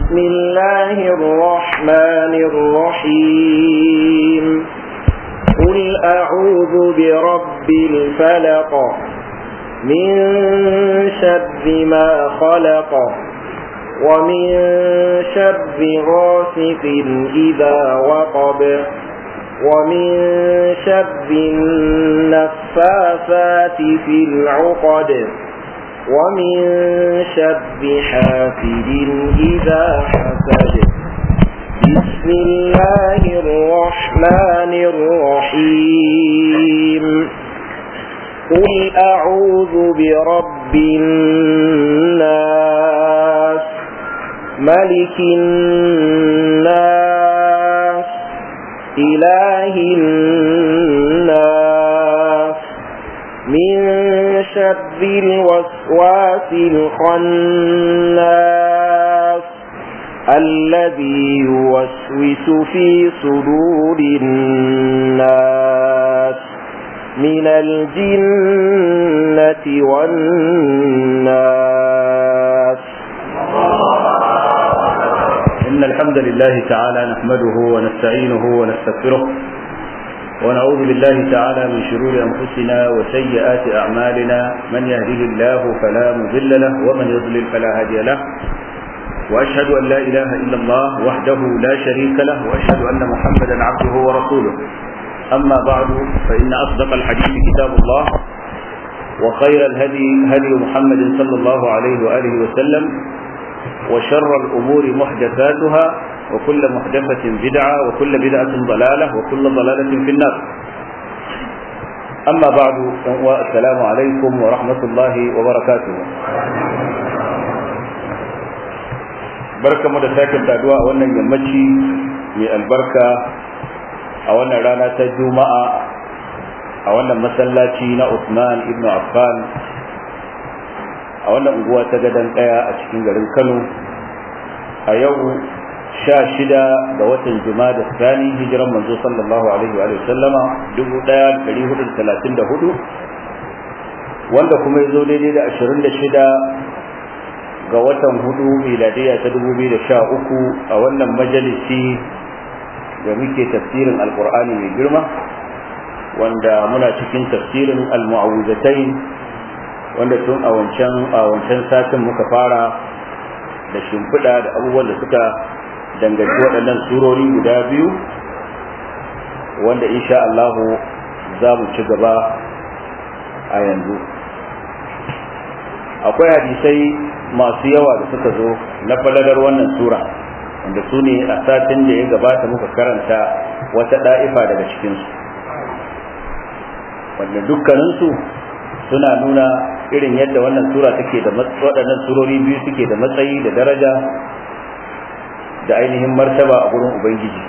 بسم الله الرحمن الرحيم قل أعوذ برب الفلق من شر ما خلق ومن شر غاسق إذا وقب ومن شر النفاثات في العقد ومن شر حاسد إذا حسد بسم الله الرحمن الرحيم قل أعوذ برب الناس ملك الناس إله الناس من شر الوسواس الخناس الذي يوسوس في صدور الناس من الجنة والناس إن الحمد لله تعالى نحمده ونستعينه ونستغفره ونعوذ بالله تعالى من شرور أنفسنا وسيئات أعمالنا من يهده الله فلا مضل له ومن يضلل فلا هادي له وأشهد أن لا إله إلا الله وحده لا شريك له وأشهد أن محمدا عبده ورسوله أما بعد فإن أصدق الحديث كتاب الله وخير الهدي هدي محمد صلى الله عليه وآله وسلم وشر الأمور محدثاتها وكل محدثة بدعة وكل بدعة ضلالة وكل ضلالة في النار أما بعد السلام عليكم ورحمة الله وبركاته بركة مدساكن تدواء وانا يمشي من البركة أولا رانا تجمع أولا مسلاتي نا عثمان ابن عفان a wannan unguwa ta gadon daya a cikin garin kano a yau sha shida ga watan da sani hijiran manzo sallallahu alaihi wa sallama dubu daya da dari hudu da talatin da hudu wanda kuma ya zo daidai da ashirin da shida ga watan hudu miladiya ta dubu biyu da sha uku a wannan majalisi da muke tafsirin alkur'ani mai girma wanda muna cikin tafsirin al-mu'awwizatain wanda tun a wancan a wancan satin muka fara da shimfiɗa da abubuwan da suka danganci waɗannan surori guda biyu wanda insha Allah za mu ci gaba a yanzu akwai hadisai masu yawa da suka zo na falalar wannan sura wanda su ne a satin da ya gabata muka karanta wata ɗa'ifa daga cikinsu wanda dukkaninsu suna nuna irin yadda wannan sura take da waɗannan surori biyu suke da matsayi da daraja da ainihin martaba a gurin ubangiji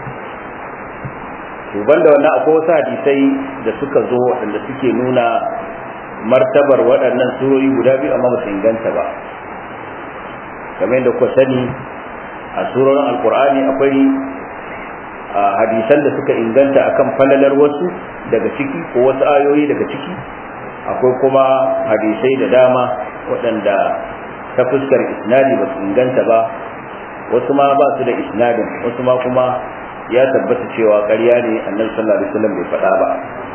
to banda wannan akwai wasu hadisai da suka zo waɗanda suke nuna martabar waɗannan surori guda biyu amma ba su inganta ba kamar yadda kuka sani a surorin alkur'ani akwai hadisan da suka inganta akan falalar wasu daga ciki ko wasu ayoyi daga ciki akwai kuma hadisai da dama waɗanda ta fuskar isnadi ba su inganta ba wasu ma ba su da isnadin wasu ma kuma ya tabbata cewa ƙarya ne annabi sallallahu alaihi wasallam bai faɗa ba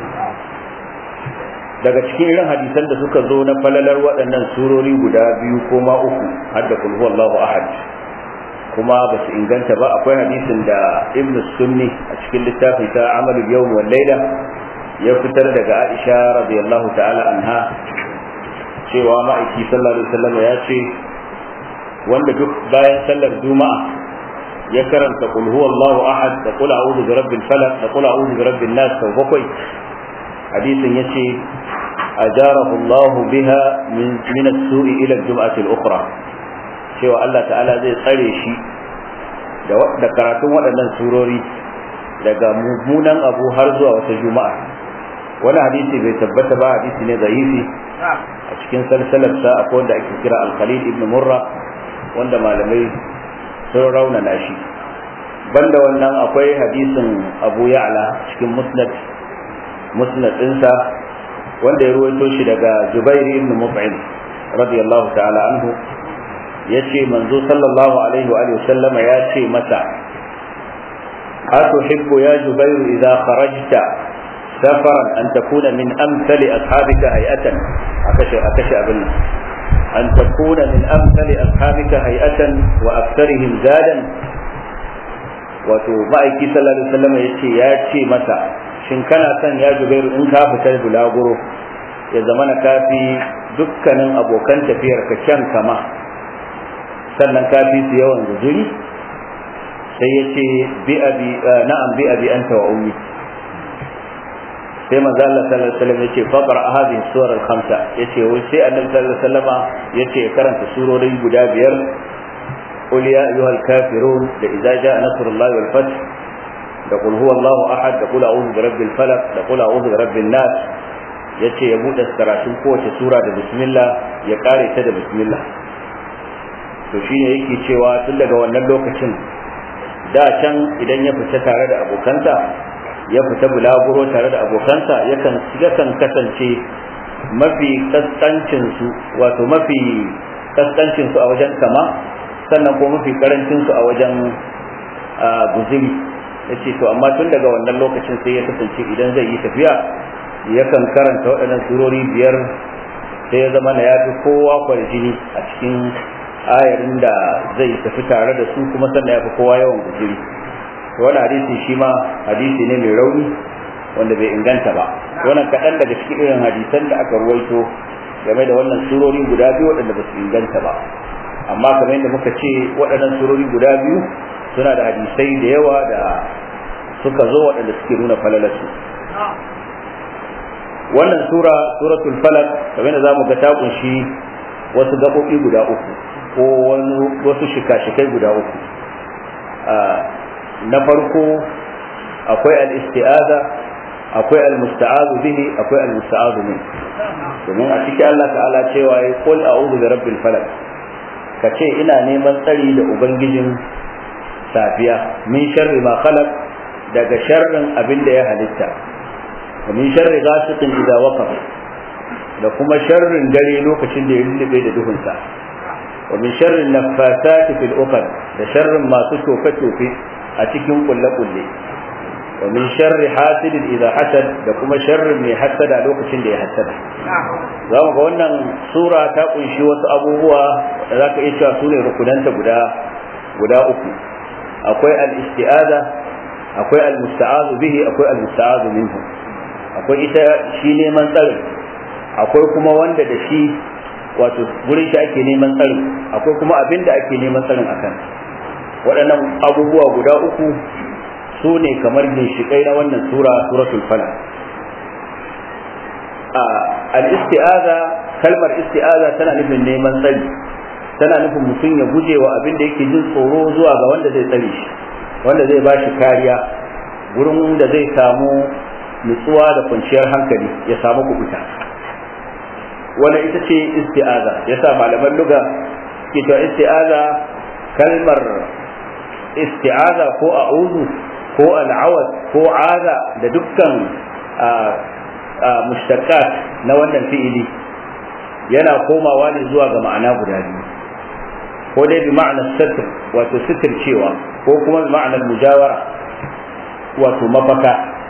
daga cikin irin hadisan da suka zo na falalar waɗannan surori guda biyu ko ma uku har da kulhu Allahu ahad kuma ba su inganta ba akwai hadisin da ibnu sunni a cikin littafin ta amalul yawm wal layla ya fitar daga Aisha radiyallahu ta'ala anha cewa ma'aiki sallallahu alaihi wasallam ya ce wanda duk bayan sallar juma'a ya karanta qul huwallahu ahad da qul a'udhu bi rabbil falaq da qul a'udhu bi rabbin nas sau bakwai hadisin yace ajarahu Allah biha min min as-su'i ila al-jum'ati al-ukhra cewa Allah ta'ala zai tsare shi da karatun waɗannan surori daga mummunan abu har zuwa wata juma'a wani hadisi bai tabbata ba hadisi ne zaifi a cikin salsalarsa akwai wanda ake kira al-khalid ibn murra wanda malamai sun raunana shi banda wannan akwai hadisin abu ya'la cikin musnad musnad ɗinsa wanda ya ruwaito shi daga jubair ibn mut'im radiyallahu ta'ala anhu yace manzo sallallahu alaihi wa alihi sallama ya ce masa أتحب يا جبير إذا خرجت سفرا أن تكون من أمثل أصحابك هيئة أكشى أكشى أبنا أن تكون من أمثل أصحابك هيئة وأكثرهم زادا wato ma'aiki sallallahu alaihi wasallam ya ce ya ce masa shin kana son ya jubairu in ka fita bulaguro ya zama na kafi dukkanin abokan tafiyar ka kyan kama sannan kafi su yawan guzuri sai ya ce bi abi na'am bi abi anta wa ummi sai manzo Allah sallallahu alaihi wasallam yace faqra hadhihi suwar al-khamsa yace wai sai annabi sallallahu alaihi wasallama yace karanta surori guda biyar قل يا أيها الكافرون إذا جاء نصر الله والفتح لقل هو الله أحد لقل أعوذ برب الفلق لقل أعوذ برب الناس yace ya buɗe karatun kowace sura da bismillah ya kare ta da bismillah to shine yake cewa tun daga wannan lokacin da can idan ya fita tare da abokanta ya fita bulaguro tare da abokansa yakan yakan kasance mafi kaskancin su wato mafi kaskancin su a wajen kama sannan ko mafi karancin su a wajen guzuri yace to amma tun daga wannan lokacin sai ya kasance idan zai yi tafiya yakan karanta waɗannan surori biyar sai ya zama na ya fi kowa kwarjini a cikin ayarin da zai tafi tare da su kuma sannan ya fi kowa yawan guzuri wani hadisi shi ma hadisi ne mai rauni wanda bai inganta ba wannan kaɗan daga cikin irin hadisan da aka ruwaito game da wannan surori guda biyu waɗanda ba su inganta ba amma kamar yadda muka ce waɗannan surori guda biyu suna da hadisai da yawa da suka zo waɗanda suke nuna falalarsu wannan sura suratul falak kamar da zamu ga ta kunshi wasu gaɓoɓi guda uku ko wasu shika-shikai guda uku na farko akwai al-isti'aza akwai al-musta'azu bihi akwai al-musta'azu min domin a cikin Allah ta'ala cewa ya qul a'udhu bi rabbil falak ka ce ina neman tsari da ubangijin safiya min sharri ma khalaq daga sharrin abin da ya halitta wa min sharri ghasiqin idza waqab da kuma sharrin dare lokacin da ya lullube da duhunsa wa min sharri naffasati fil uqad da sharrin masu tofe-tofe a cikin kulle-kulle wa min sharri hasidin idza hasad da kuma sharrin mai hasada lokacin da ya hasada za mu ga wannan sura ta kunshi wasu abubuwa da za ka iya cewa su ne rukunanta guda guda uku akwai al-isti'aza akwai al-musta'azu bihi akwai al-musta'azu minhu akwai ita shi neman tsarin akwai kuma wanda da shi wato wurin shi ake neman tsarin akwai kuma abin da ake neman tsarin akan waɗannan abubuwa guda uku su ne kamar ginshiƙai na wannan sura suratul falaq al-isti'aza kalmar isti'aza tana nufin neman tsari tana nufin mutum ya guje wa abin da yake jin tsoro zuwa ga wanda zai tsare shi wanda zai ba shi kariya gurin da zai samu nutsuwa da kwanciyar hankali ya samu kubuta wannan ita ce isti'aza yasa malaman luga ke cewa isti'aza kalmar isti'aza ko a'udhu ko al'awad ko aza da dukkan mushtaqat na wannan fi'ili yana komawa ne zuwa ga ma'ana guda biyu ko dai bi ma'anar satr wato sitir cewa ko kuma bi ma'anar mujawara wato mafaka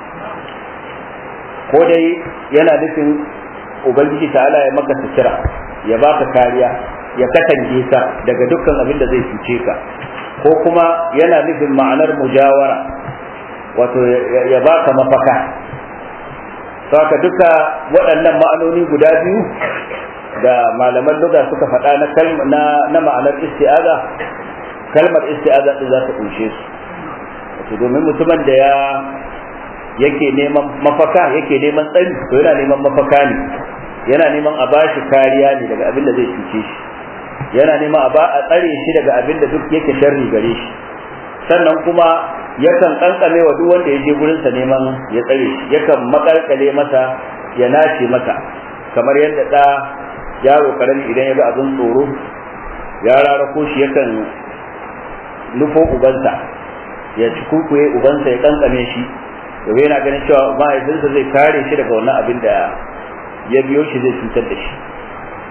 ko dai yana nufin ubangiji ta'ala ya maka sutura ya baka kariya ya katange ka daga dukkan abin da zai cuce ka ko kuma yana nufin ma'anar mujawara wato ya baka mafaka saka duka waɗannan ma'anoni guda biyu da malaman luga suka faɗa na na na ma'anar isti'aza kalmar isti'aza din za ta kunshe su wato domin mutumin da ya yake neman mafaka yake neman tsari to yana neman mafaka ne yana neman a bashi kariya ne daga abin da zai cuce shi yana neman a ba a tsare shi daga abin da duk yake sharri gare shi sannan kuma yakan kankame wa duk wanda ya je gurinsa neman ya tsare shi yakan makalkale masa ya nace masa kamar yadda da yaro karami idan ya ga abin tsoro ya rarako shi yakan nufo ubansa ya ci kukuye ubansa ya kankame shi yau yana ganin cewa mahaifinsa zai kare shi daga wannan abin da ya biyo shi zai cutar da shi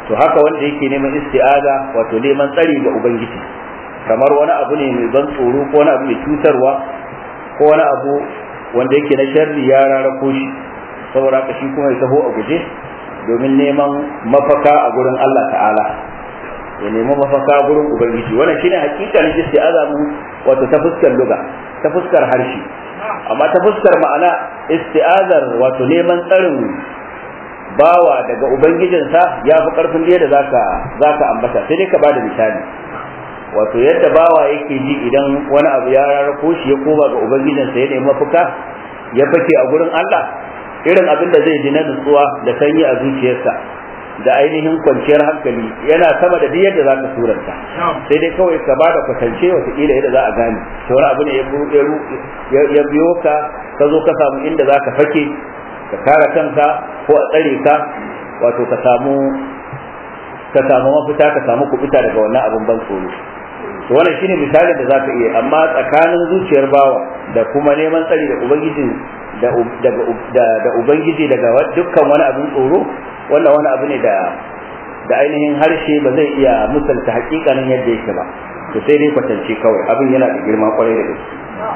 to haka wanda yake neman isti'aza wato neman tsari ga ubangiji kamar wani abu ne mai ban tsoro ko wani abu mai cutarwa ko wani abu wanda yake na sharri ya rarrako shi saboda haka shi kuma ya taho a guje domin neman mafaka a gurin Allah ta'ala ya nemi mafaka gurin ubangiji wannan shine hakikalin isti'aza mu wato ta fuskar luga ta fuskar harshe amma ta fuskar ma'ana isti'azar wato neman tsarin bawa daga ubangijinsa ya fi karfin da zaka zaka ambata sai dai ka bada misali wato yadda bawa yake ji idan wani abu ya rarrako shi ya koma ga ubangijinsa ya nemi mafaka ya fake a gurin Allah irin abin da zai ji na nutsuwa da sanyi a zuciyarsa da ainihin kwanciyar hankali yana sama da yadda za ka suranta sai dai kawai ka ba da kwatance watakila yadda za a gane to wani abu ne ya biyo ka ka zo ka samu inda za ka fake ka kare kanka ko a tsare ka wato ka samu ka samu mafita ka samu kubuta daga wannan abin ban tsoro to wannan shine misalin da zaka iya amma tsakanin zuciyar bawa da kuma neman tsari da ubangiji da da ubangiji daga dukkan wani abin tsoro wannan wani abu ne da da ainihin harshe ba zai iya misalta hakikanin yadda yake ba to sai dai kwatance kawai abin yana da girma kwarai da gaske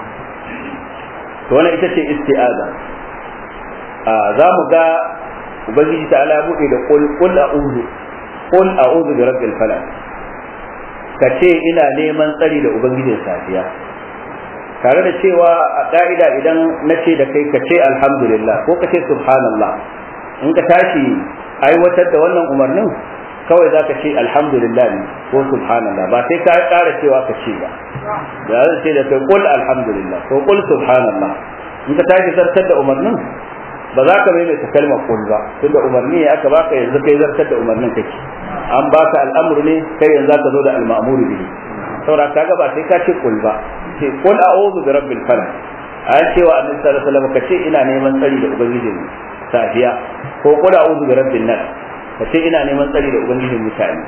to wannan ita ce isti'aza a za mu ga ubangiji ta ala buɗe da qul qul a'udhu qul a'udhu bi rabbil falaq ka ce ina neman tsari da ubangijin safiya tare da cewa a ka'ida idan na ce da kai ka ce alhamdulillah ko ka ce subhanallah in ka tashi aiwatar da wannan umarnin kawai za ka ce alhamdulillah ne ko subhanallah ba sai ka ƙara cewa ka ce ba da zai ce da kai kul alhamdulillah ko kul subhanallah in ka tashi zartar da umarnin ba za ka maimaita kalmar kul ba tunda umarni ya aka baka yanzu kai zartar da umarnin kake an baka al'amru ne kai yanzu ka zo da al-ma'muru bihi saboda kaga ba sai ka ce kul ba ce kul a'udhu bi rabbil falaq an cewa annabi sallallahu alaihi wasallam kace ina neman tsari da ubangijin safiya ko kul a'udhu bi rabbin nas kace ina neman tsari da ubangijin mutane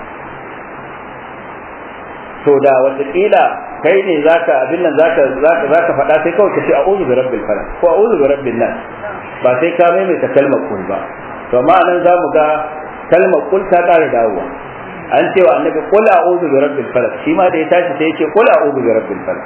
to da wataƙila kai ne zaka abin nan zaka zaka zaka faɗa sai kawai kace a'udhu bi rabbil falaq ko a'udhu bi rabbin nas ba sai ka maimaita kalmar kul ba to amma nan zamu ga kalmar kul ta ƙara dawowa an ce wa annabi qul a'udhu bi rabbil falaq shi ma da ya tashi sai ya ce qul a'udhu bi rabbil falaq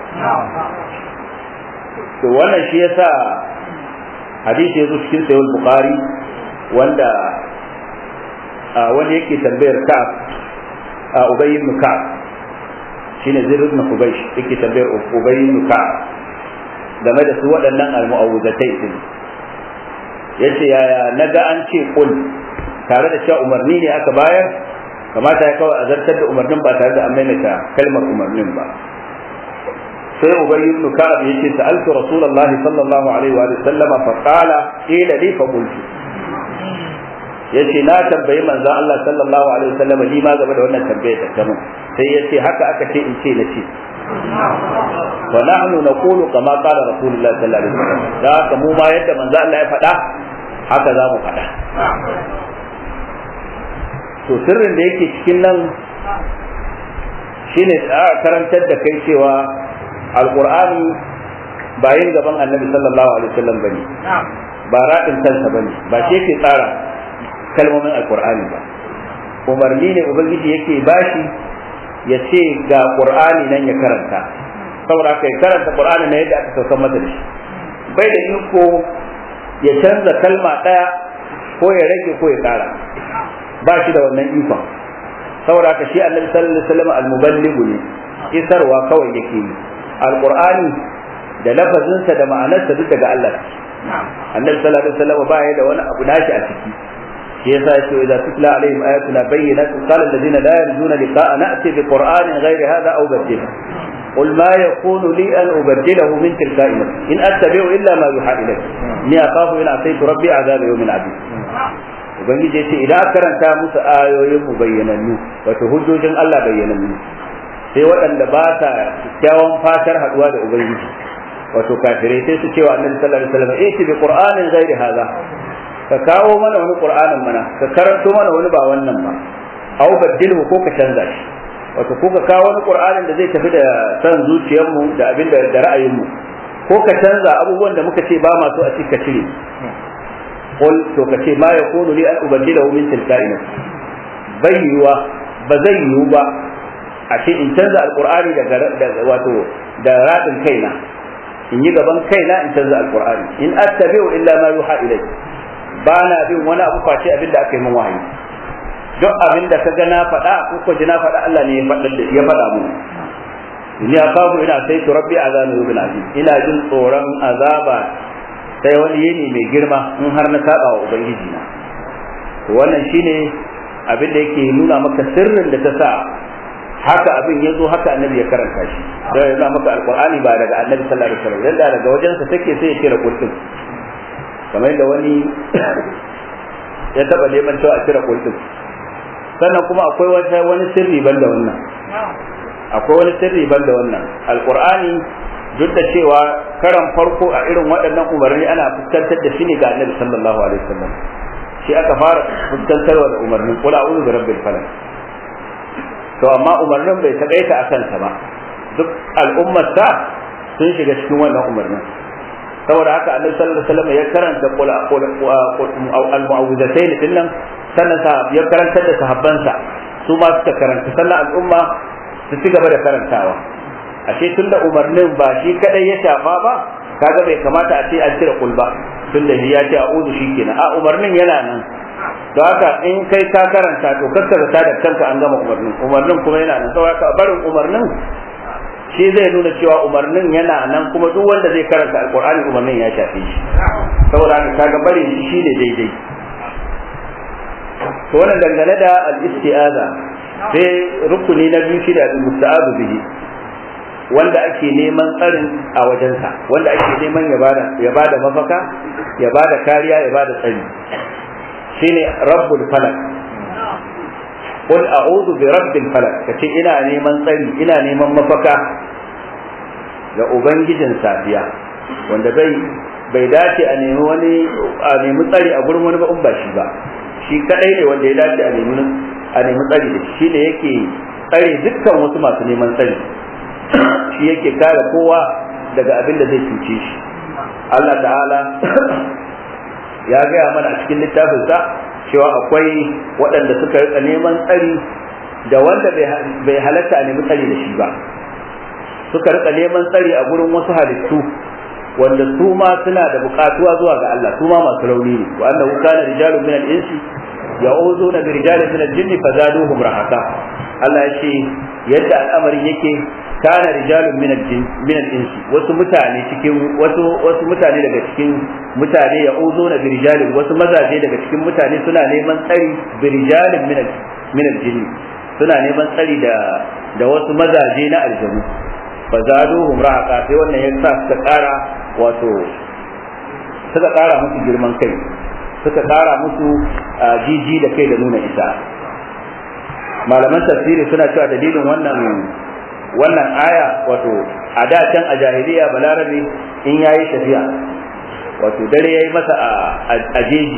to wannan shi yasa hadisi yazo cikin sahih bukhari wanda wanda yake tambayar ka'ab ubay ibn ka'ab shine zir ibn hubaysh yake tambayar ubay ibn ka'ab game da su waɗannan al-mu'awwizatai din yace yaya naga an ce qul tare da cewa umarni ne aka bayar kamata ya kawai a zartar da umarnin ba tare da an maimaita kalmar umarnin ba sai ubay ibn ka'ab yace sa'altu rasulullah sallallahu alaihi wa sallam fa qala qila li fa qultu yace na tambayi manzo Allah sallallahu alaihi wa sallam ni ma game da wannan tambayar da kamun sai yace haka aka ce in ce nace wa nahnu naqulu kama qala rasulullah sallallahu alaihi wa sallam da haka mu ma yadda manzo Allah ya faɗa haka za mu faɗa to sirrin da yake cikin nan shine karantar da kai cewa alqur'ani ba yin gaban annabi sallallahu alaihi wasallam bane ba radin kansa bane ba shi yake tsara kalmomin alqur'ani ba umarni ne ubangiji yake bashi ya ce ga qur'ani nan ya karanta saboda kai karanta qur'ani na yadda aka sauka masa da shi bai da iko ya canza kalma daya ko ya rage ko ya kara ba shi da wannan ikon saboda haka shi annabi sallallahu alaihi wasallam al-muballighu ne isarwa kawai yake yi alqur'ani da lafazinsa da ma'anarsa duk daga Allah annabi sallallahu alaihi wasallam ba ya da wani abu nashi a ciki shi yasa yace idza tutla alaihim ayatuna bayyinatin qala alladhina la yarjuna liqa'a na'ti bi qur'anin ghayri hadha aw badila قل ما يكون لي أن أبدله من تلقاء نفسي إن أتبع إلا ما يوحى إلي إني أخاف إن عصيت ربي عذاب يوم عظيم ubangiji ce idan karanta musu ayoyin mu bayyanannu wato hujjojin Allah bayyanannu sai waɗanda ba ta kyakkyawan fatar haɗuwa da ubangiji wato kafirai sai su cewa annabi sallallahu alaihi wasallam eh bi qur'anin ghairi hadha ka kawo mana wani qur'anin mana ka karanto mana wani ba wannan ba aw baddilhu ko ka canza shi wato ko ka kawo wani qur'anin da zai tafi da san zuciyarmu da abin da da ra'ayinmu ko ka canza abubuwan da muka ce ba ma so a cika cire qul to ka ce ma yakunu li an ubaddilahu min tilka'i nafsi bai yiwuwa ba zai yiwu ba a ce in canza alqur'ani daga wato da radin kaina in yi gaban kaina in canza alqur'ani in attabi'u illa ma yuha ilayhi ba na bin wani abu face abin da aka yi min wahayi duk abin da ka ga na faɗa ko ko ji na faɗa Allah ne ya faɗa mu ni akafu ina sai to rabbi azabu bil azim ina jin tsoron azaba sai wani yini mai girma in har na saba wa ubangiji na to wannan shine abin da yake nuna maka sirrin da ta sa haka abin ya zo haka annabi ya karanta shi sai ya maka alqur'ani ba daga annabi sallallahu alaihi wasallam yanda daga wajensa take sai ya kira kulkin kamar yadda wani ya taba neman cewa a kira kulkin sannan kuma akwai wata wani sirri banda wannan akwai wani sirri banda wannan alqur'ani duk da cewa karan farko a irin waɗannan umarni ana fuskantar da shi ne ga annabi sallallahu alaihi wasallam shi aka fara fuskantarwa da umarnin qul a'udhu bi rabbil falaq to amma umarnin bai takaita a kansa ba duk al'ummar ta sun shiga cikin wannan umarnin saboda haka annabi sallallahu alaihi wasallam ya karanta qul al-mu'awwidhatayn dinnan sannan ya karantar da sahabbansa su ma suka karanta sannan al'umma su ci gaba da karantawa ashe tun da umarnin ba shi kadai ya shafa ba kaga bai kamata a ce an cire kul ba tun da ya ce a'udhu shikenan a umarnin yana nan to haka in kai ka karanta to kakkar ta da kanka an gama umarnin umarnin kuma yana nan saboda haka barin umarnin shi zai nuna cewa umarnin yana nan kuma duk wanda zai karanta alqur'ani umarnin ya shafe shi saboda haka kaga barin shi shine daidai to wannan dangane da al-isti'aza sai rukuni na biyu shine al-musta'adu bihi wanda ake neman tsarin a wajensa wanda ake neman ya bada ya bada mafaka ya bada kariya ya bada tsari shine rabbul falak qul a'udhu bi rabbil falak kace ina neman tsari ina neman mafaka ga ubangijin safiya wanda bai bai dace a nemi wani a nemi tsari a gurin wani ba in ba shi ba shi kadai ne wanda ya dace a nemi a nemi tsari da shi ne yake tsare dukkan wasu masu neman tsari shi yake kare kowa daga abin da zai cuce shi Allah ta'ala ya gaya mana a cikin littafinsa cewa akwai waɗanda suka rika neman tsari da wanda bai halatta a nemi tsari da shi ba suka rika neman tsari a gurin wasu halittu wanda su ma suna da buƙatuwa zuwa ga Allah su ma masu rauni ne wa annahu kana rijalun min al-insi ya'uzuna bi rijalin min al-jinni fazaduhum rahaka Allah ya ce yadda al'amarin yake kana rijalun min min al-insi wasu mutane cikin wasu wasu mutane daga cikin mutane ya'uzuna bi rijalin wasu mazaje daga cikin mutane suna neman tsari bi rijalin min min al-jinni suna neman tsari da da wasu mazaje na aljanu fazaduhum rahaka sai wannan ya sa suka kara wato suka kara musu girman kai suka kara musu jiji da kai da nuna isa malaman tafsiri suna cewa dalilin wannan wannan aya wato a da can a jahiliya balarabe in yayi tafiya wato dare yayi masa a jeji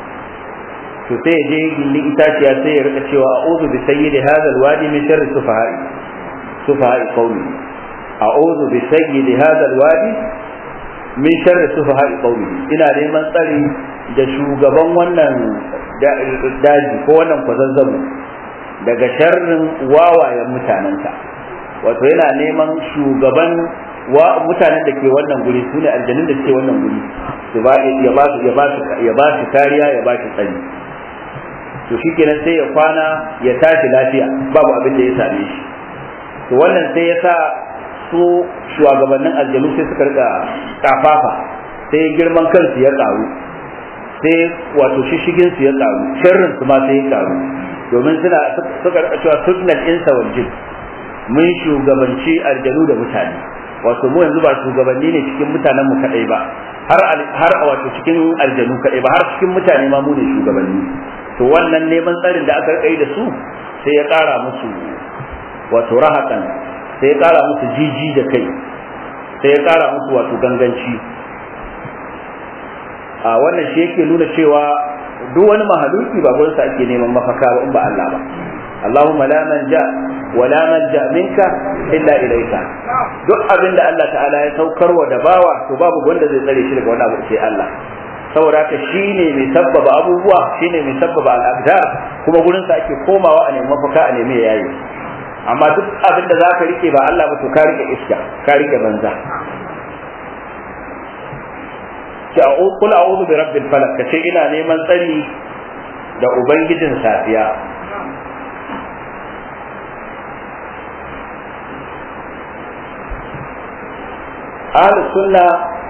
to sai je gindin itaciya sai ya rika cewa a'udhu bi sayyidi hadha alwadi min sharri sufaha'i sufaha'i qawmi a'udhu bi sayyidi hadha alwadi min sharri sufaha'i qawmi ina neman tsari da shugaban wannan daji ko wannan kwazazzabu daga sharrin wawayen mutanenta wato yana neman shugaban wa mutanen da ke wannan guri su ne aljanun da ke wannan guri su ba ya ba su ya ba su ya ba su kariya ya ba su tsari to shikenan sai ya kwana ya tashi lafiya babu abin da ya same shi to wannan sai ya sa su shugabannin aljanu sai suka rika kafafa sai girman kansu ya karu sai wato shishigin su ya karu sharrin su ma sai ya karu domin suna suka rika cewa sunnal insa wal jin mun shugabanci aljanu da mutane wato mu yanzu ba shugabanni ne cikin mutanen mu kadai ba har har wato cikin aljanu kadai ba har cikin mutane ma mu ne shugabanni to wannan neman tsarin da aka rika da su sai ya kara musu wato rahakan sai ya kara musu jiji da kai sai ya kara musu wato ganganci a wannan shi yake nuna cewa duk wani mahaluki ba gurinsa ake neman mafaka ba in ba Allah ba Allahumma la manja wa la manja minka illa ilayka duk abin da Allah ta'ala ya saukarwa da bawa to babu wanda zai tsare shi daga wani abu sai Allah saboda haka shine mai sabbaba abubuwa shine mai sabbaba al'adar kuma gurin sa ake komawa a nemi mafaka a nemi yayi amma duk abin da zaka rike ba Allah ba to ka rike iska ka rike banza ki a'udhu qul a'udhu bi rabbil falaq kace ina neman tsari da ubangijin safiya ahli sunna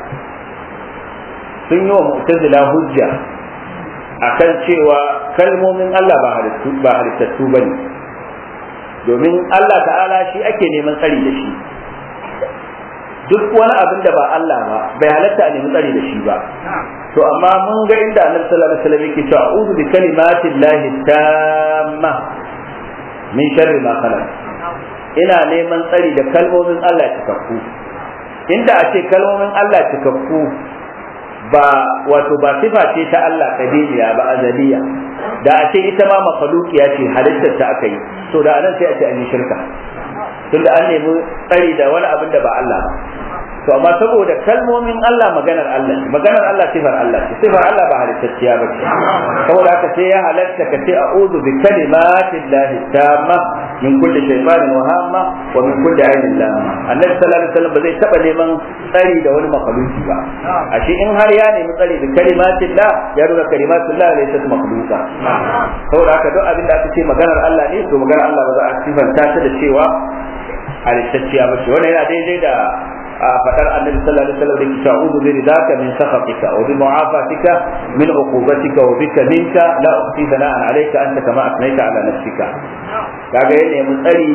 sun yi wa mu'tazila hujja akan cewa kalmomin Allah ba halittu ba halittattu bane domin Allah ta'ala shi ake neman tsari da shi duk wani abin da ba Allah ba bai halatta a nemi tsari da shi ba to amma mun ga inda Annabi sallallahu alaihi wasallam yake cewa a'udhu bi kalimati llahi tamma min sharri ma khalaq ina neman tsari da kalmomin Allah cikakku inda a ce kalmomin Allah cikakku ba wato ba sifa ce ta Allah kadiriya ba azaliya da a ce ita ma makhluqiya ce halittar ta aka yi to da anan sai a ce an yi shirka tunda an nemi tsari da wani abin da ba Allah ba to amma saboda kalmomin Allah maganar Allah ne maganar Allah sifar Allah ce sifar Allah ba halittacciya ba ce saboda haka sai ya halatta ka ce a'udhu bi kalimati llahi tamma min kulli shaytanin wa hamma wa min kulli ainin lamma annabi sallallahu alaihi wasallam ba zai taba neman tsari da wani makhluki ba ashe in har ya nemi tsari da kalimatin la ya nuna kalimatin la laysa makhluqa saboda haka duk abin da aka ce maganar Allah ne to maganar Allah ba za a sifanta ta da cewa halittacciya ba ce wannan yana daidai da a fadar annabi sallallahu alaihi wasallam da ke ta'udu bi ridaka min sakhatika wa bi mu'afatika min uqubatika wa bika minka la uqti sana'an alayka anta kama asnaita ala nafsika kaga yana mun tsari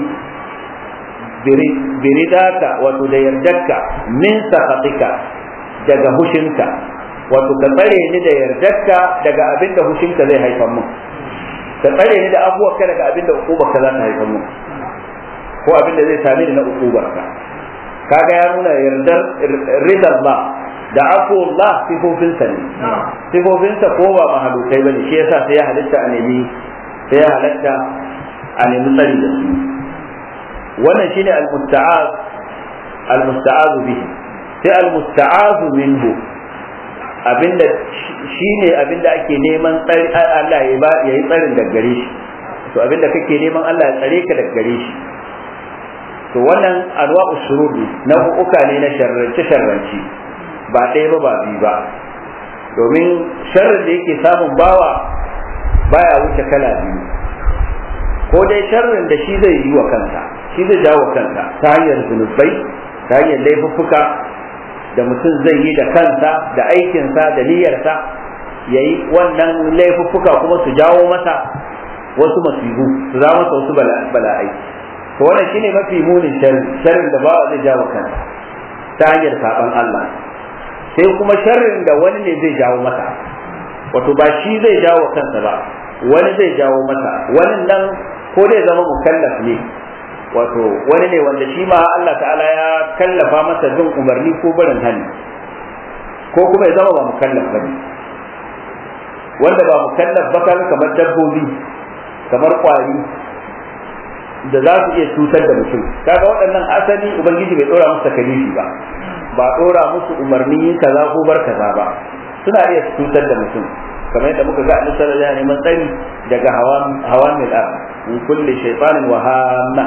bi ridaka wato da yardarka min sakhatika daga hushinka wato ka tsare ni da yardarka daga abin da hushinka zai haifar mun ka tsare ni da abubuwarka daga abin da uqubarka za ta haifar mun ko abin da zai same ni na uqubarka kaga ya nuna yardar ridar ba da afuwallah sifofinsa ne sifofinsa ko ba mahalukai bane shi yasa sai ya halitta a nemi sai ya halatta a nemi tsari da su wannan shine al-musta'az al-musta'az bihi sai al-musta'az minhu abinda shine abinda ake neman tsari Allah ya ba yayi tsarin daga gare shi to abinda kake neman Allah ya tsare ka daga gare shi to wannan anwa'u shururi nau'uka ne na sharrance sharrance ba ɗaya ba ba biyu ba domin sharrin da yake samun bawa baya wuce kala biyu ko dai sharrin da shi zai yi wa kansa shi zai jawo kansa ta hanyar zunubai ta hanyar laifuffuka da mutum zai yi da kansa da aikinsa da niyyarsa ya yi wannan laifuffuka kuma su jawo masa wasu masibu su za masa wasu bala'ai to wannan shine mafi munin sharrin da bawa zai jawo kansa ta hanyar saban Allah sai kuma sharrin da wani ne zai jawo masa wato ba shi zai jawo kansa ba wani zai jawo masa wani nan ko dai zama mukallaf ne wato wani ne wanda shi ma Allah ta'ala ya kallafa masa bin umarni ko barin hannu ko kuma ya zama ba mukallaf ba ne wanda ba mukallaf ba kamar dabbobi kamar kwari da za su iya cutar da mutum kaga waɗannan asali ubangiji bai ɗora musu takalifi ba ba ɗora musu umarni kaza ko bar kaza ba suna iya cutar da mutum kamar yadda muka ga annabi sallallahu alaihi wasallam tsari daga hawan hawan mil ar min kulli shaytanin wa hamma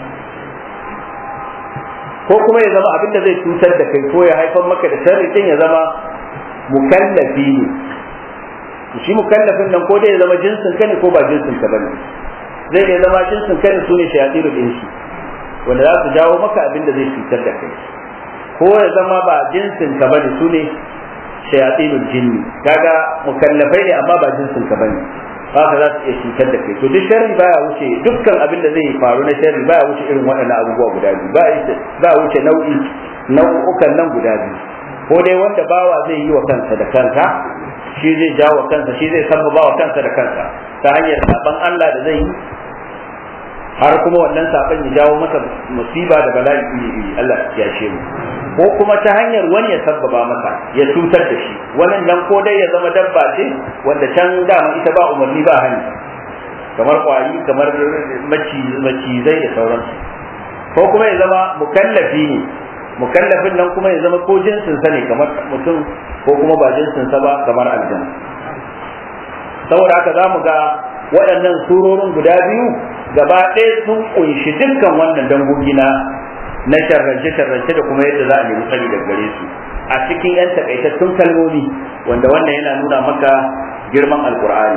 ko kuma ya zama abin da zai cutar da kai ko ya haifar maka da sharri din ya zama mukallafi ne shi mukallafin nan ko dai ya zama jinsin ka ne ko ba jinsin ka bane zai iya zama jinsin kai su ne shayatirul insi wanda za su jawo maka abin da zai cutar da kai ko ya zama ba jinsin ka bane su ne shayatinul jinni kaga mukallafai ne amma ba jinsin ka bane haka za su iya cutar da kai to duk sharri baya wuce dukkan abin da zai faru na sharri baya wuce irin waɗannan abubuwa guda biyu ba wuce nau'i nau'ukan nan guda biyu ko dai wanda bawa zai yi wa kansa da kansa shi zai jawo kansa shi zai sabbaba wa kansa da kansa ta hanyar saban Allah da zai yi har kuma wannan saban ya jawo masa musiba da bala'i iri iri Allah ya ce mu ko kuma ta hanyar wani ya sabbaba masa ya cutar da shi wannan nan ko dai ya zama dabba ce wanda can dama ita ba umarni ba hani kamar kwari kamar macizai da sauransu ko kuma ya zama mukallafi ne mukallafin nan kuma ya zama ko jinsin sa ne kamar mutum ko kuma ba jinsin sa ba kamar aljanna saboda haka zamu ga waɗannan surorin guda biyu gaba ɗaya sun kunshi dukkan wannan dangogi na na sharrance sharrance da kuma yadda za a nemi tsari daga gare su a cikin yan takaitattun kalmomi wanda wannan yana nuna maka girman alkur'ani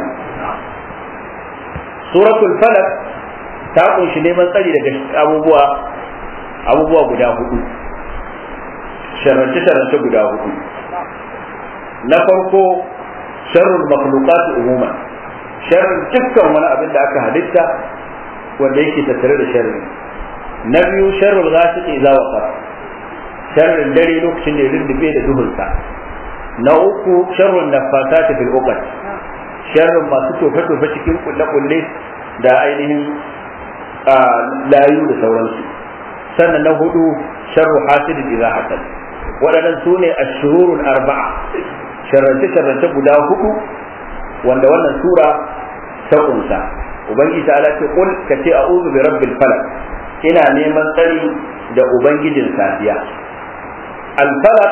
suratul falak ta kunshi neman tsari daga abubuwa abubuwa guda hudu sharrance sharrance guda hudu na farko sharrul makhluqat umuman sharrin dukkan wani abin da aka halitta wanda yake tattare da sharri na biyu sharrul ghasiqi idza waqab sharrin dare lokacin da rindube da duhunsa na uku sharrun nafasati fil uqad sharrin masu tofe tofe cikin kulle kulle da ainihin layu da sauransu sannan na hudu sharru hasidin idza hasad waɗannan su ne ashururul arba'a sharrance sharrance guda hudu wanda wannan sura ta kunsa ubangiji ta ce kul ka ce a'udhu bi rabbil falaq ina neman tsari da ubangijin safiya al falaq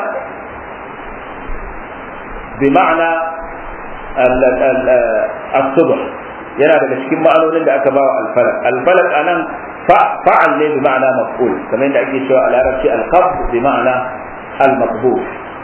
bi ma'ana as-subh yana daga cikin ma'anonin da aka bawa al falaq al falaq anan fa'al ne bi ma'ana maf'ul kamar yadda ake cewa a larabci al qabd bi ma'ana al maqbul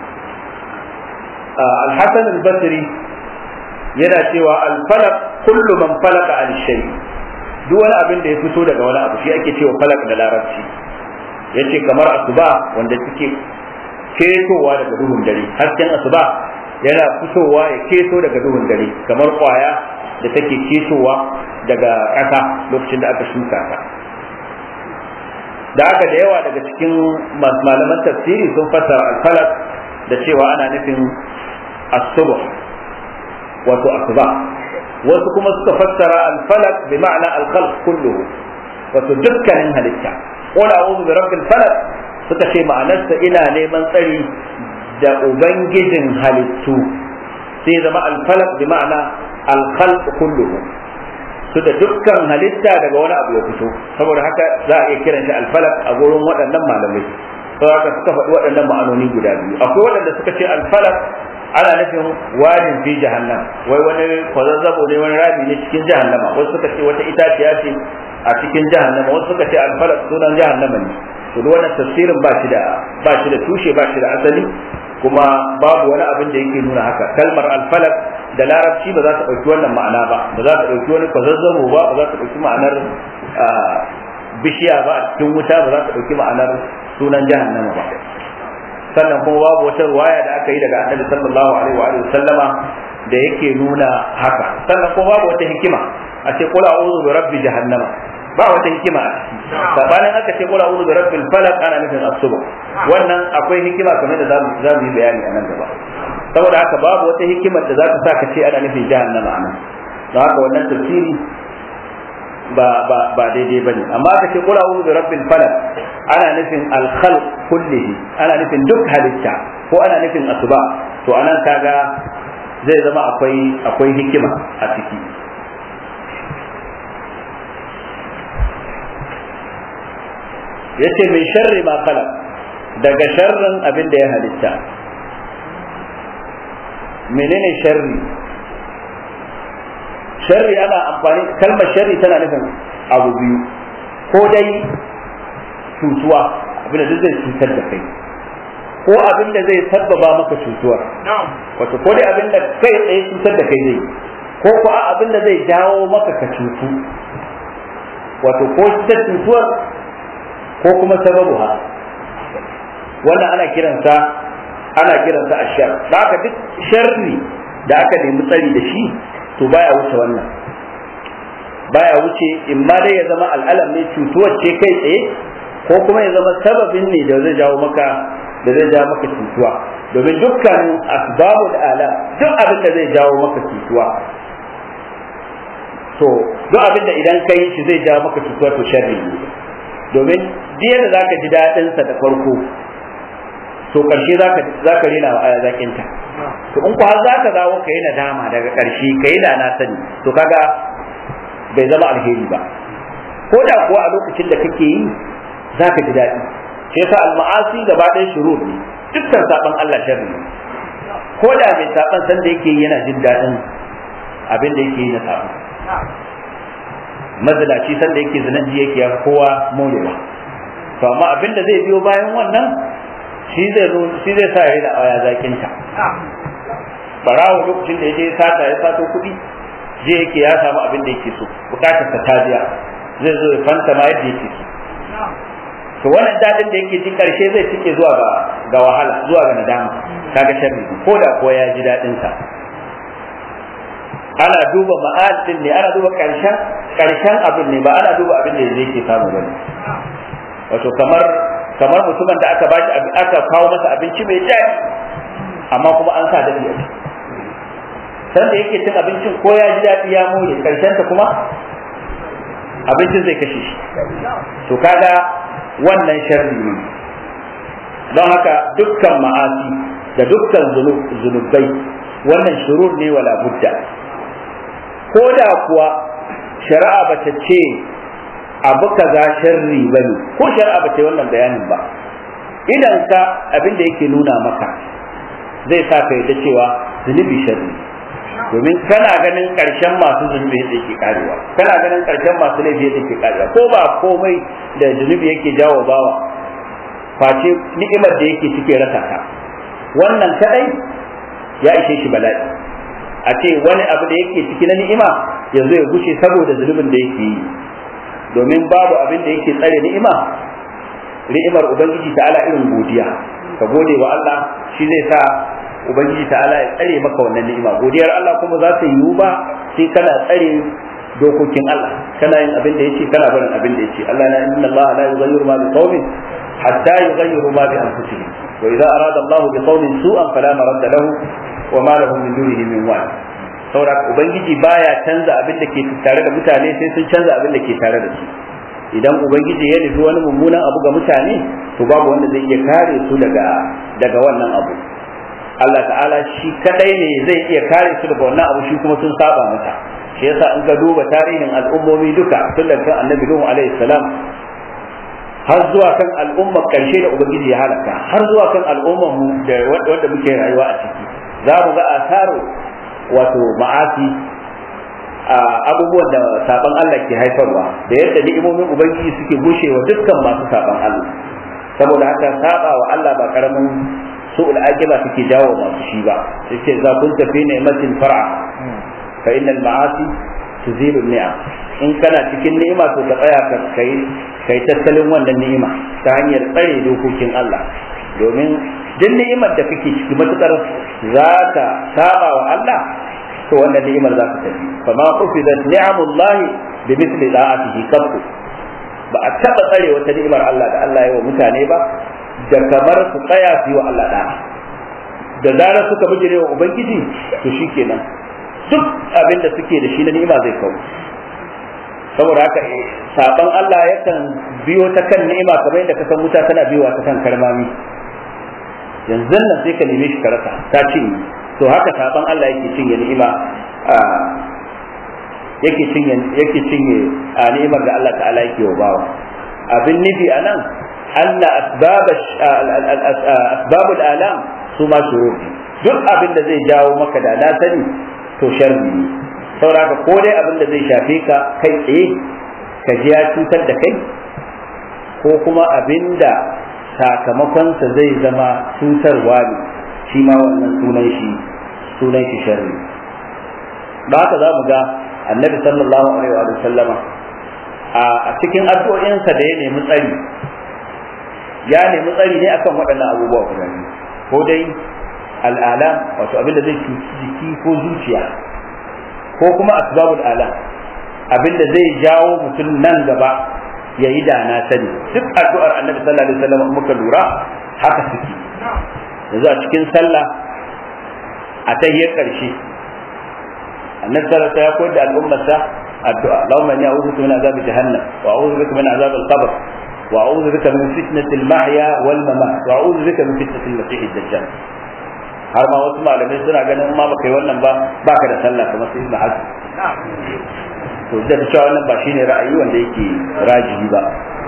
al-hasan al-basri yana cewa al-falaq kullu man falaqa an shay duk wani abin da ya fito daga wani abu shi ake cewa falak da larabci yace kamar asuba wanda take ketowa daga duhun dare hasken asuba yana fitowa ya keto daga duhun dare kamar kwaya da take ketowa daga ƙasa lokacin da aka shuka ta da aka da yawa daga cikin malaman tafsiri sun fassara al-falak da cewa ana nufin as-subh wato asuba wasu kuma suka fassara al-falak bi ma'ana al-khalq kulluhu wato dukkanin halitta qul a'udhu bi rabbil falak suka ce ma'anarsa ina neman tsari da ubangijin halittu sai zama al-falak bi ma'ana al-khalq kulluhu su da dukkan halitta daga wani abu ya fito saboda haka za a iya kiran shi al-falak a gurin waɗannan malamai saboda haka suka faɗi waɗannan ma'anoni guda biyu akwai waɗanda suka ce al-falak ana nufin wadin fi jahannam wai wani kwazazzabo ne wani rami ne cikin jahannama wasu suka ce wata itaciya ce a cikin jahannama wasu suka ce alfalak sunan jahannama ne to duk wannan tafsirin ba shi da ba shi da tushe ba shi da asali kuma babu wani abin da yake nuna haka kalmar alfalak da larabci ba za ta ɗauki wannan ma'ana ba ba za ta ɗauki wani kwazazzabo ba ba za ta ɗauki ma'anar bishiya ba a cikin wuta ba za ta ɗauki ma'anar sunan jahannama ba sannan kuma babu wata ruwaya da aka yi daga annabi sallallahu alaihi wa alihi sallama da yake nuna haka sannan kuma babu wata hikima a ce qul a'udhu bi rabbi jahannama ba wata hikima a ciki sabanin aka ce qul a'udhu bi rabbil falaq ana nufin asuba wannan akwai hikima kamar da za mu yi bayani a nan gaba saboda haka babu wata hikimar da za ta sa ka ce ana nufin jahannama a nan don haka wannan tafsiri ba ba ba daidai bane amma aka ce qul a'udhu bi rabbil falaq ana nufin al-khalq kullihi ana nufin duk halitta ko ana nufin asuba to anan kaga zai zama akwai akwai hikima a ciki yace min sharri ma khalaq daga sharrin abin da ya halitta menene sharri sharri ana amfani kalmar sharri tana nufin abu biyu ko dai cutuwa abinda duk zai cutar da kai ko abinda zai sabbaba maka cutuwar wato ko dai abinda kai tsaye cutar da kai zai ko ko abinda zai jawo maka ka cutu wato ko ta cutuwar ko kuma sababu ha wannan ana kiransa ana kiransa ashar da haka duk sharri da aka nemi tsari da shi to baya wuce wannan baya wuce in ma dai ya zama al'alam ne cutuwar ce kai tsaye ko kuma ya zama sababin ne da zai jawo maka da zai jawo maka cutuwa domin dukkan asbabul ala duk abin da zai jawo maka cutuwa to duk abin da idan kai shi zai jawo maka cutuwa to sharri ne domin diya da zaka ji dadin sa da farko to karshe zaka zaka rena wa aya zakin ta to in ku har zaka dawo kai nadama daga karshe kai da na sani to kaga bai zama alheri ba ko da kuwa a lokacin da kake yi za ka ji daɗi shi yasa al-ma'asi gaba ɗaya shurur ne dukkan saban Allah sharri ne ko da mai saban san da yake yana jin daɗin abin da yake yi na saban mazalaci san da yake zinaji yake ya kowa morewa to amma abin da zai biyo bayan wannan shi zai shi zai sa ya da aya zakin ta barawo lokacin da yaje sata ya sato kuɗi je yake ya samu abin da yake so bukatar ta tajiya zai zo ya fanta ma yadda yake so to wannan dadin da yake ji karshe zai cike zuwa ga ga wahala zuwa ga nadama kaga sharri ko da ko ya ji dadin sa ana duba ma'adin ne ana duba karshen karshen abin ne ba ana duba abin da yake samu bane wato kamar kamar mutumin da aka bashi aka kawo masa abinci mai daɗi amma kuma an sa daɗi a ciki san da yake cin abincin ko ya ji daɗi ya more karshen ta kuma abincin zai kashe shi to kaga wannan sharri ne don haka dukkan ma'asi da dukkan zunubai wannan shurur ne wala budda ko da kuwa shari'a ba ta ce abu kaza sharri ba ne ko shari'a ba ta yi wannan bayanin ba idan ka abin da yake nuna maka zai sa ka yadda cewa zunubi sharri domin kana ganin karshen masu zunubi yadda yake karewa kana ganin karshen masu laifi yadda yake karewa ko ba komai da zunubi yake jawo bawa face ni'imar da yake cike rasa ka wannan kadai ya ishe shi bala'i a ce wani abu da yake ciki na ni'ima yanzu ya gushe saboda zunubin da yake yi domin babu abin da yake tsare ni'ima ni'imar ubangiji ta'ala irin godiya ka gode wa Allah shi zai sa ubangiji ta'ala ya tsare maka wannan ni'ima godiyar Allah kuma za ta yiwu ba sai kana tsare dokokin Allah kana yin abin da yace kana barin abin da yace Allah na inna Allah la yughayyiru ma biqaumin hatta yughayyiru ma bi anfusihim wa idza arada Allah bi qaumin su'an fala maradda lahu wa ma lahum min dunihi min wali saboda ubangiji baya canza abin da ke tare da mutane sai sun canza abin da ke tare da su idan ubangiji ya nufi wani mummunan abu ga mutane to babu wanda zai iya kare su daga daga wannan abu Allah ta'ala shi kadai ne zai iya kare su daga wannan abu shi kuma sun saba mata shi yasa in ka duba tarihin al'ummomi duka tun daga kan annabi Nuhu alaihi salam har zuwa kan al'ummar karshe da ubangiji ya halaka har zuwa kan al'ummar mu da wanda muke rayuwa a ciki za mu ga asaro wato ma'asi a abubuwan da saban Allah ke haifarwa da yadda ni'imomin ubangiji suke gushewa dukkan masu saban Allah saboda haka saba wa Allah ba karamin su'ul aqiba suke jawo masu shi ba yace za kun tafi ni'matin far'a fa innal ma'asi tuzilu ni'am in kana cikin ni'ima to ka tsaya ka kai kai tattalin wannan ni'ima ta hanyar tsare dokokin Allah domin duk ni'imar da kake ciki matukar za ta saba wa Allah to wannan ni'imar za ta tafi fa ma ufidat ni'amullah bi mithli da'atihi kabku ba a taba tsare wata ni'imar Allah da Allah ya wa mutane ba da kamar su tsaya su yi wa Allah da'a da zarar suka bijire wa ubangiji to shikenan duk abin da suke da shi na ni'ima zai kawo saboda haka saban Allah yakan biyo ta kan ni'ima kamar yadda ka san wuta tana biyowa ta kan karmami yanzu nan sai ka neme shi ka rasa ta cinye to haka saban Allah yake cinye ni'ima yake cinye yake cinye a ni'imar da Allah ta'ala yake wa bawa abin nufi anan anna asbab asbabul alam su ma shurur duk abin da zai jawo maka da na sani to sharri ne saboda ko dai abin da zai shafe ka kai tsaye ka ji ya cutar da kai ko kuma abin da sakamakonsa zai zama cutarwa ne shi ma wannan sunan shi sunan shi sharri ba haka za mu ga annabi sallallahu alaihi wa sallama a cikin addu'o'insa da ya nemi tsari ya nemi tsari ne akan waɗannan abubuwa guda biyu ko dai al'ala wato abin da zai cuci jiki ko zuciya ko kuma asbabul ala abin da zai jawo mutum nan gaba ya yi da na sani duk addu'ar annabi sallallahu alaihi wasallam muka lura haka suke yanzu a cikin sallah a tahiyar karshe annabi sallallahu alaihi wasallam ya koyar da al'ummarsa addu'a Allahumma inni a'udhu bika min azab jahannam wa a'udhu bika min azab al-qabr wa a'udhu bika min fitnati al-mahya wal mamat wa a'udhu bika min fitnati al-masih ad-dajjal har ma wasu malamai suna ganin ma baka yi wannan ba baka da sallah kamar sai ibn hazm to da cewa wannan ba shine ra'ayi wanda yake rajihi ba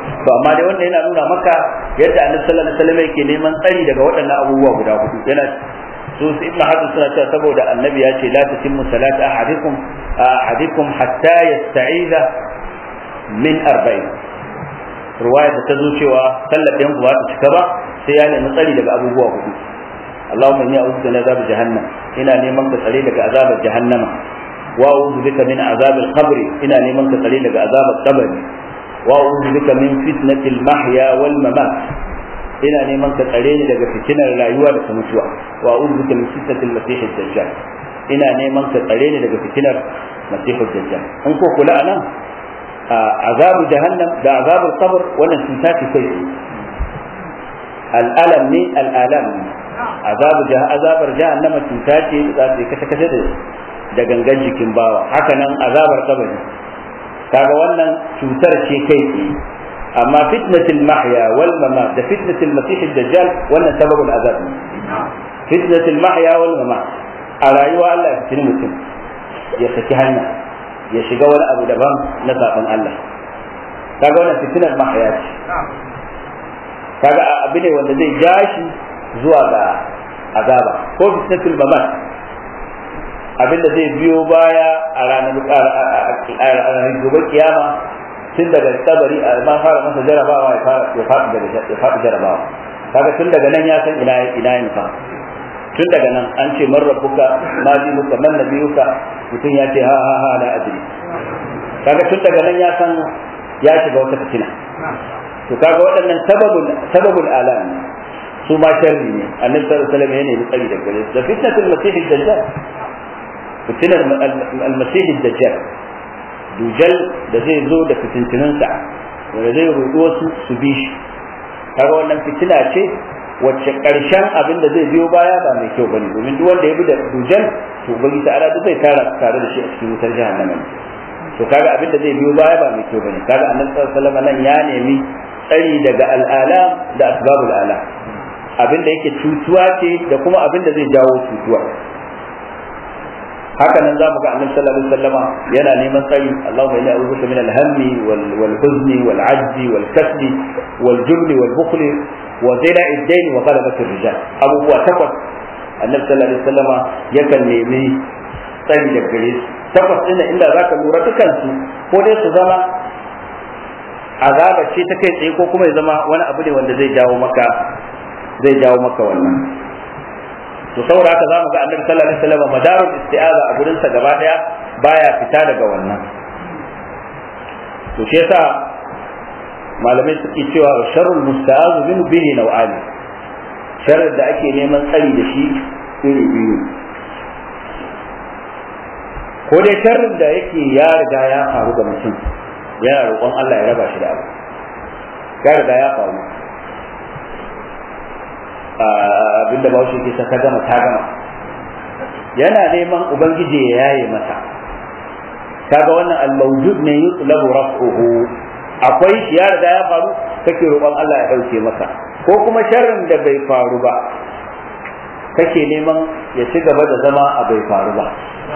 to amma dai wanda yana nuna maka yadda annabi sallallahu alaihi wasallam yake neman tsari daga waɗannan abubuwa guda hudu yana su su ibn hajar suna cewa saboda annabi ya ce la tatimmu salatu ahadikum ahadikum hatta yasta'iza min arba'in ruwaya da ta zo cewa sallar ɗayan ba ta cika ba sai ya nemi tsari daga abubuwa hudu Allahumma inni a'udhu min azab jahannam ina neman ka tsare daga azabar jahannama wa a'udhu bika min azab al-qabr ina neman ka tsare daga azabar qabri wa a'udhu bika min fitnati al-mahya wal mamat ina neman ka tsare ni daga fitinar rayuwa da ta mutuwa wa a'udhu bika min fitnati al-masih ad-dajjal ina neman ka tsare ni daga fitinar masih ad-dajjal in ko kula anan azabu jahannam da azabul qabr wannan cuta ce kai al'alam ne al'alam ne azabu azabar jahannama cuta ce za ta kashe kashe da da gangan jikin bawa haka nan azabar kabari kaga wannan cutar ce kai tsaye amma fitnatul mahya wal mamat da fitnatul masih dajjal wannan sababul azab ne fitnatul mahya wal mamat a rayuwa Allah ya fitini mutum ya saki hanya ya shiga wani abu daban na zaben Allah kaga wannan fitinar mahaya ce kaga abu ne wanda zai ja shi zuwa ga azaba ko fitnatul mamat abin da zai biyo baya a ranar gobe kiyama tun daga tabari a ma fara masa jarabawa ya fara ya faɗi daga ya faɗi jarabawa kaga tun daga nan ya san ina ina yin fa tun daga nan an ce man rabbuka ma dinuka man nabiyuka mutum ya ce ha ha ha la adri kaga tun daga nan ya san ya shiga wata fitina to kaga waɗannan sababul sababul alam su ma sharri ne annabi sallallahu alaihi wasallam yana yi tsari da gare da fitnatul masih dajjal fitinar al-masih dajjal dujal da zai zo da fitintunansa wanda zai rudu wasu su bi shi kaga wannan fitina ce wacce karshen abin da zai biyo baya ba mai kyau bane domin duk wanda ya bi da dujal to ubangi ta'ala duk zai tara tare da shi a cikin wutar jahannama to kaga abin da zai biyo baya ba mai kyau bane kaga annabi sallallahu alaihi wasallam nan ya nemi tsari daga al'alam da asbabul alam abin da yake cutuwa ce da kuma abin da zai jawo cutuwa haka nan zamu ga annabi sallallahu alaihi wasallama yana neman tsari Allahumma inni a'udhu min al-hammi wal wal huzni wal ajzi wal kasli wal jubni wal bukhli wa zila'i ad-dayn wa ghalabati ar-rijal abubuwa takwas annabi sallallahu alaihi wasallama yakan nemi tsari daga gare su takwas din inda zaka lura dukan su ko dai su zama azaba ce ta kai tsaye ko kuma ya zama wani abu ne wanda zai jawo maka zai jawo maka wannan to saboda haka zamu ga annabi sallallahu alaihi wasallam madarul isti'aza a gurin sa gaba daya baya fita daga wannan to shi yasa malamai suke cewa sharrul musta'azu min bihi nau'ani sharrin da ake neman tsari da shi iri biyu ko dai sharrin da yake ya riga ya faru ga mutum yana roƙon Allah ya raba shi da abu ya riga ya faru abinda ba shi ke sa ta gama ta gama yana neman ubangiji ya yaye masa kaga wannan al-mawjud ne yutlabu raf'uhu akwai shi ya riga ya faru kake roƙon Allah ya dauke masa ko kuma sharrin da bai faru ba kake neman ya ci gaba da zama a bai faru ba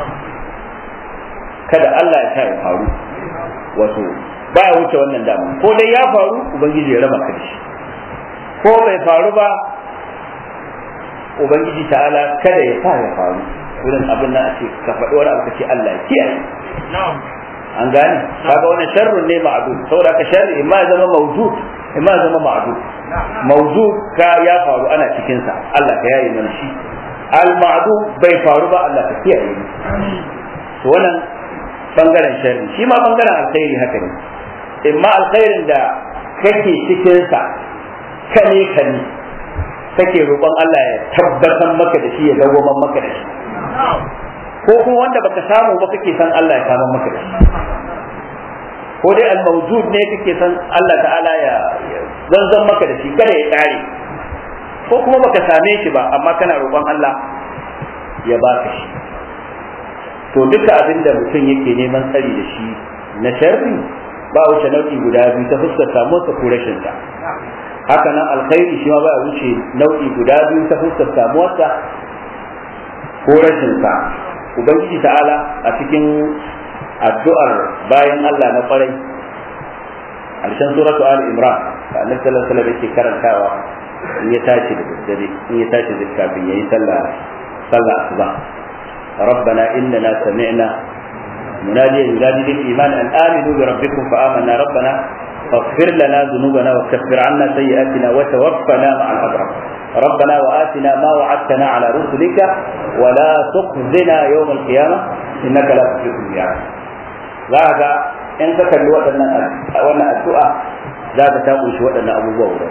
kada Allah ya sa ya faru wato baya wuce wannan dama ko dai ya faru ubangiji ya raba ka da shi ko bai faru ba ubangiji ta'ala kada ya sa ya faru irin abin nan a ce ka faɗi wani abu ka ce Allah ya kiyaye an gane kaga wannan sharrun ne ma'dud saboda ka sharri imma ya zama mawjud imma ya zama ma'dud mawjud ka ya faru ana cikin sa Allah ka yayi mana shi al ma'dud bai faru ba Allah ka kiyaye ni to wannan bangaren sharri shi ma bangaren alkhairi haka ne imma alkhairin da kake cikin sa kane kane kake roƙon Allah ya tabbatar maka da shi ya dawwaman maka da shi ko kuma wanda baka samu ba kake san Allah ya kama maka da shi ko dai al-mawjud ne kake san Allah ta'ala ya zanzan maka da shi kada ya kare ko kuma baka same shi ba amma kana roƙon Allah ya baka shi to duka abin da mutum yake neman tsari da shi na sharri ba wuce nau'i guda biyu ta fuskar samuwarsa ko rashin sa haka nan alkhairi shi ma ba wuce nau'i guda biyu ta fuskar samuwarsa ko rashin sa ubangiji ta'ala a cikin addu'ar bayan Allah na kwarai harshen suratu ali imran da annabi sallallahu alaihi wasallam yake karantawa in ya tashi da daddare in ya tashi da kafin yayi sallah sallah asuba ربنا إننا سمعنا مناديا ينادي للإيمان أن آمنوا بربكم فآمنا ربنا فاغفر لنا ذنوبنا وكفر عنا سيئاتنا وتوفنا مع الأبرار ربنا وآتنا ما وعدتنا على رسلك ولا تخزنا يوم القيامة إنك لا تخلف الميعاد ذاك إن كان وانا الدعاء ذاك تقول شو وانا أبو بورا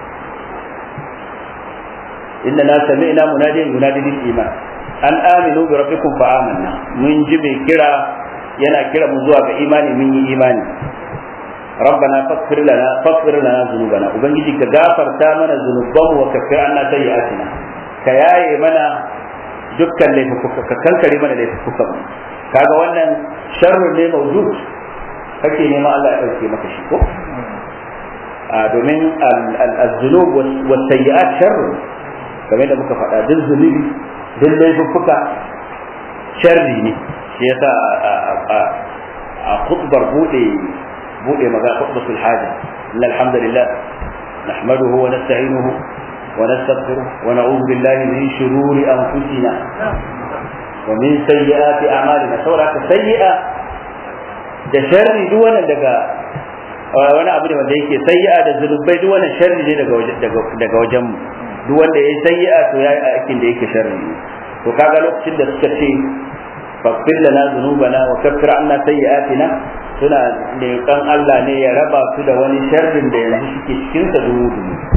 إننا سمعنا مناديا ينادي للإيمان أن آمنوا بربكم فآمنا من جبه كرا ينا كرا مزوع بإيمان من إيمان ربنا فاغفر لنا فاغفر لنا ذنوبنا وبنجي كغافر تامنا ذنوبنا وكفر عنا سيئاتنا كياي منا dukkan laifuka ka kankare mana laifuka kaga wannan sharrun ne mawjud kake neman Allah ya dauke maka shi ko a domin al-zunub wa sayyi'at sharrun kamar da muka faɗa duk zunubi duk laifuka sharri ne shi yasa a khutbar bude bude maga khutbatul haja inna alhamdulillah nahmaduhu wa nasta'inuhu wa nastaghfiruh wa na'udhu billahi min shururi anfusina wa min sayyiati a'malina saboda ka sayyi'a da sharri duk wannan daga wani abu ne wanda yake sayyi'a da zunubai duk wannan sharri ne daga daga daga wajen mu duk wanda yayi sayyi'a to yayi aikin da yake sharri ne to kaga lokacin da suka ce faghfir lana dhunubana wa kaffir anna sayyi'atina suna leƙan Allah ne ya raba su da wani sharrin da yanzu suke cikin sa dubu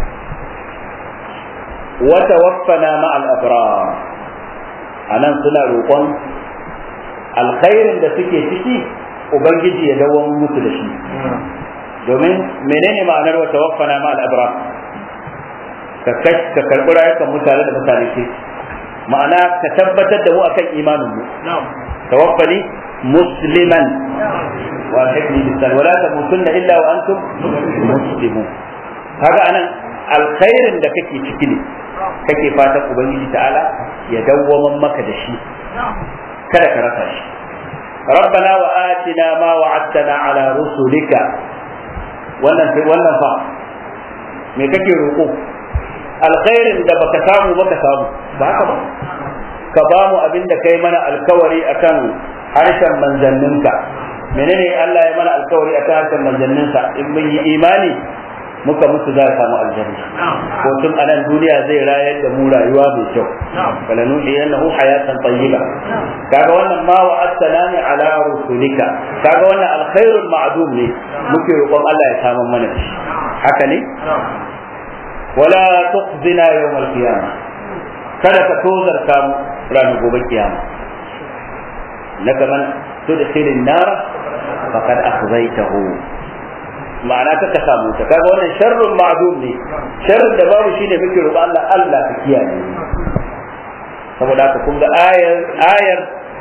wa tawaffana ma al abrar anan suna roƙon alkhairin da suke ciki ubangiji ya dawo musu da shi domin menene ma'anar wa tawaffana ma al abrar ka ka karɓi rayukan mutane da mutane ke ma'ana ka tabbatar da mu akan imanin mu tawaffani musliman wa hikmi bisal wala tamutunna illa wa antum muslimun kaga anan alkhairin da kake ciki ne kake fatan ubangiji ta'ala ya dawwaman maka da shi kada ka rasa shi ربنا وآتنا ما وعدتنا على رسلك wannan wannan fa me kake roƙo alkhairin da baka samu baka samu ba haka ba ka ba mu abin da kai mana alkawari akan harshen manzanninka menene Allah ya mana alkawari akan harshen manzanninsa in mun yi imani muka mutu za a samu aljanna ko tun a nan duniya zai rayar da mu rayuwa mai kyau wala nuhiyannahu hayatan tayyiba kaga wannan ma wa assalami ala rusulika kaga wannan alkhairul ma'dum ne muke roƙon Allah ya samu mana shi haka ne wala tukhzina yawm al-qiyamah kada ka tozarta mu ranar gobe kiyama naka man tudkhilin nar faqad akhzaytahu ma'ana ka samu ta kaga wannan sharrun ma'dum ne sharrin da babu shine muke roƙo Allah Allah ka kiyaye saboda haka kun ga ayar ayar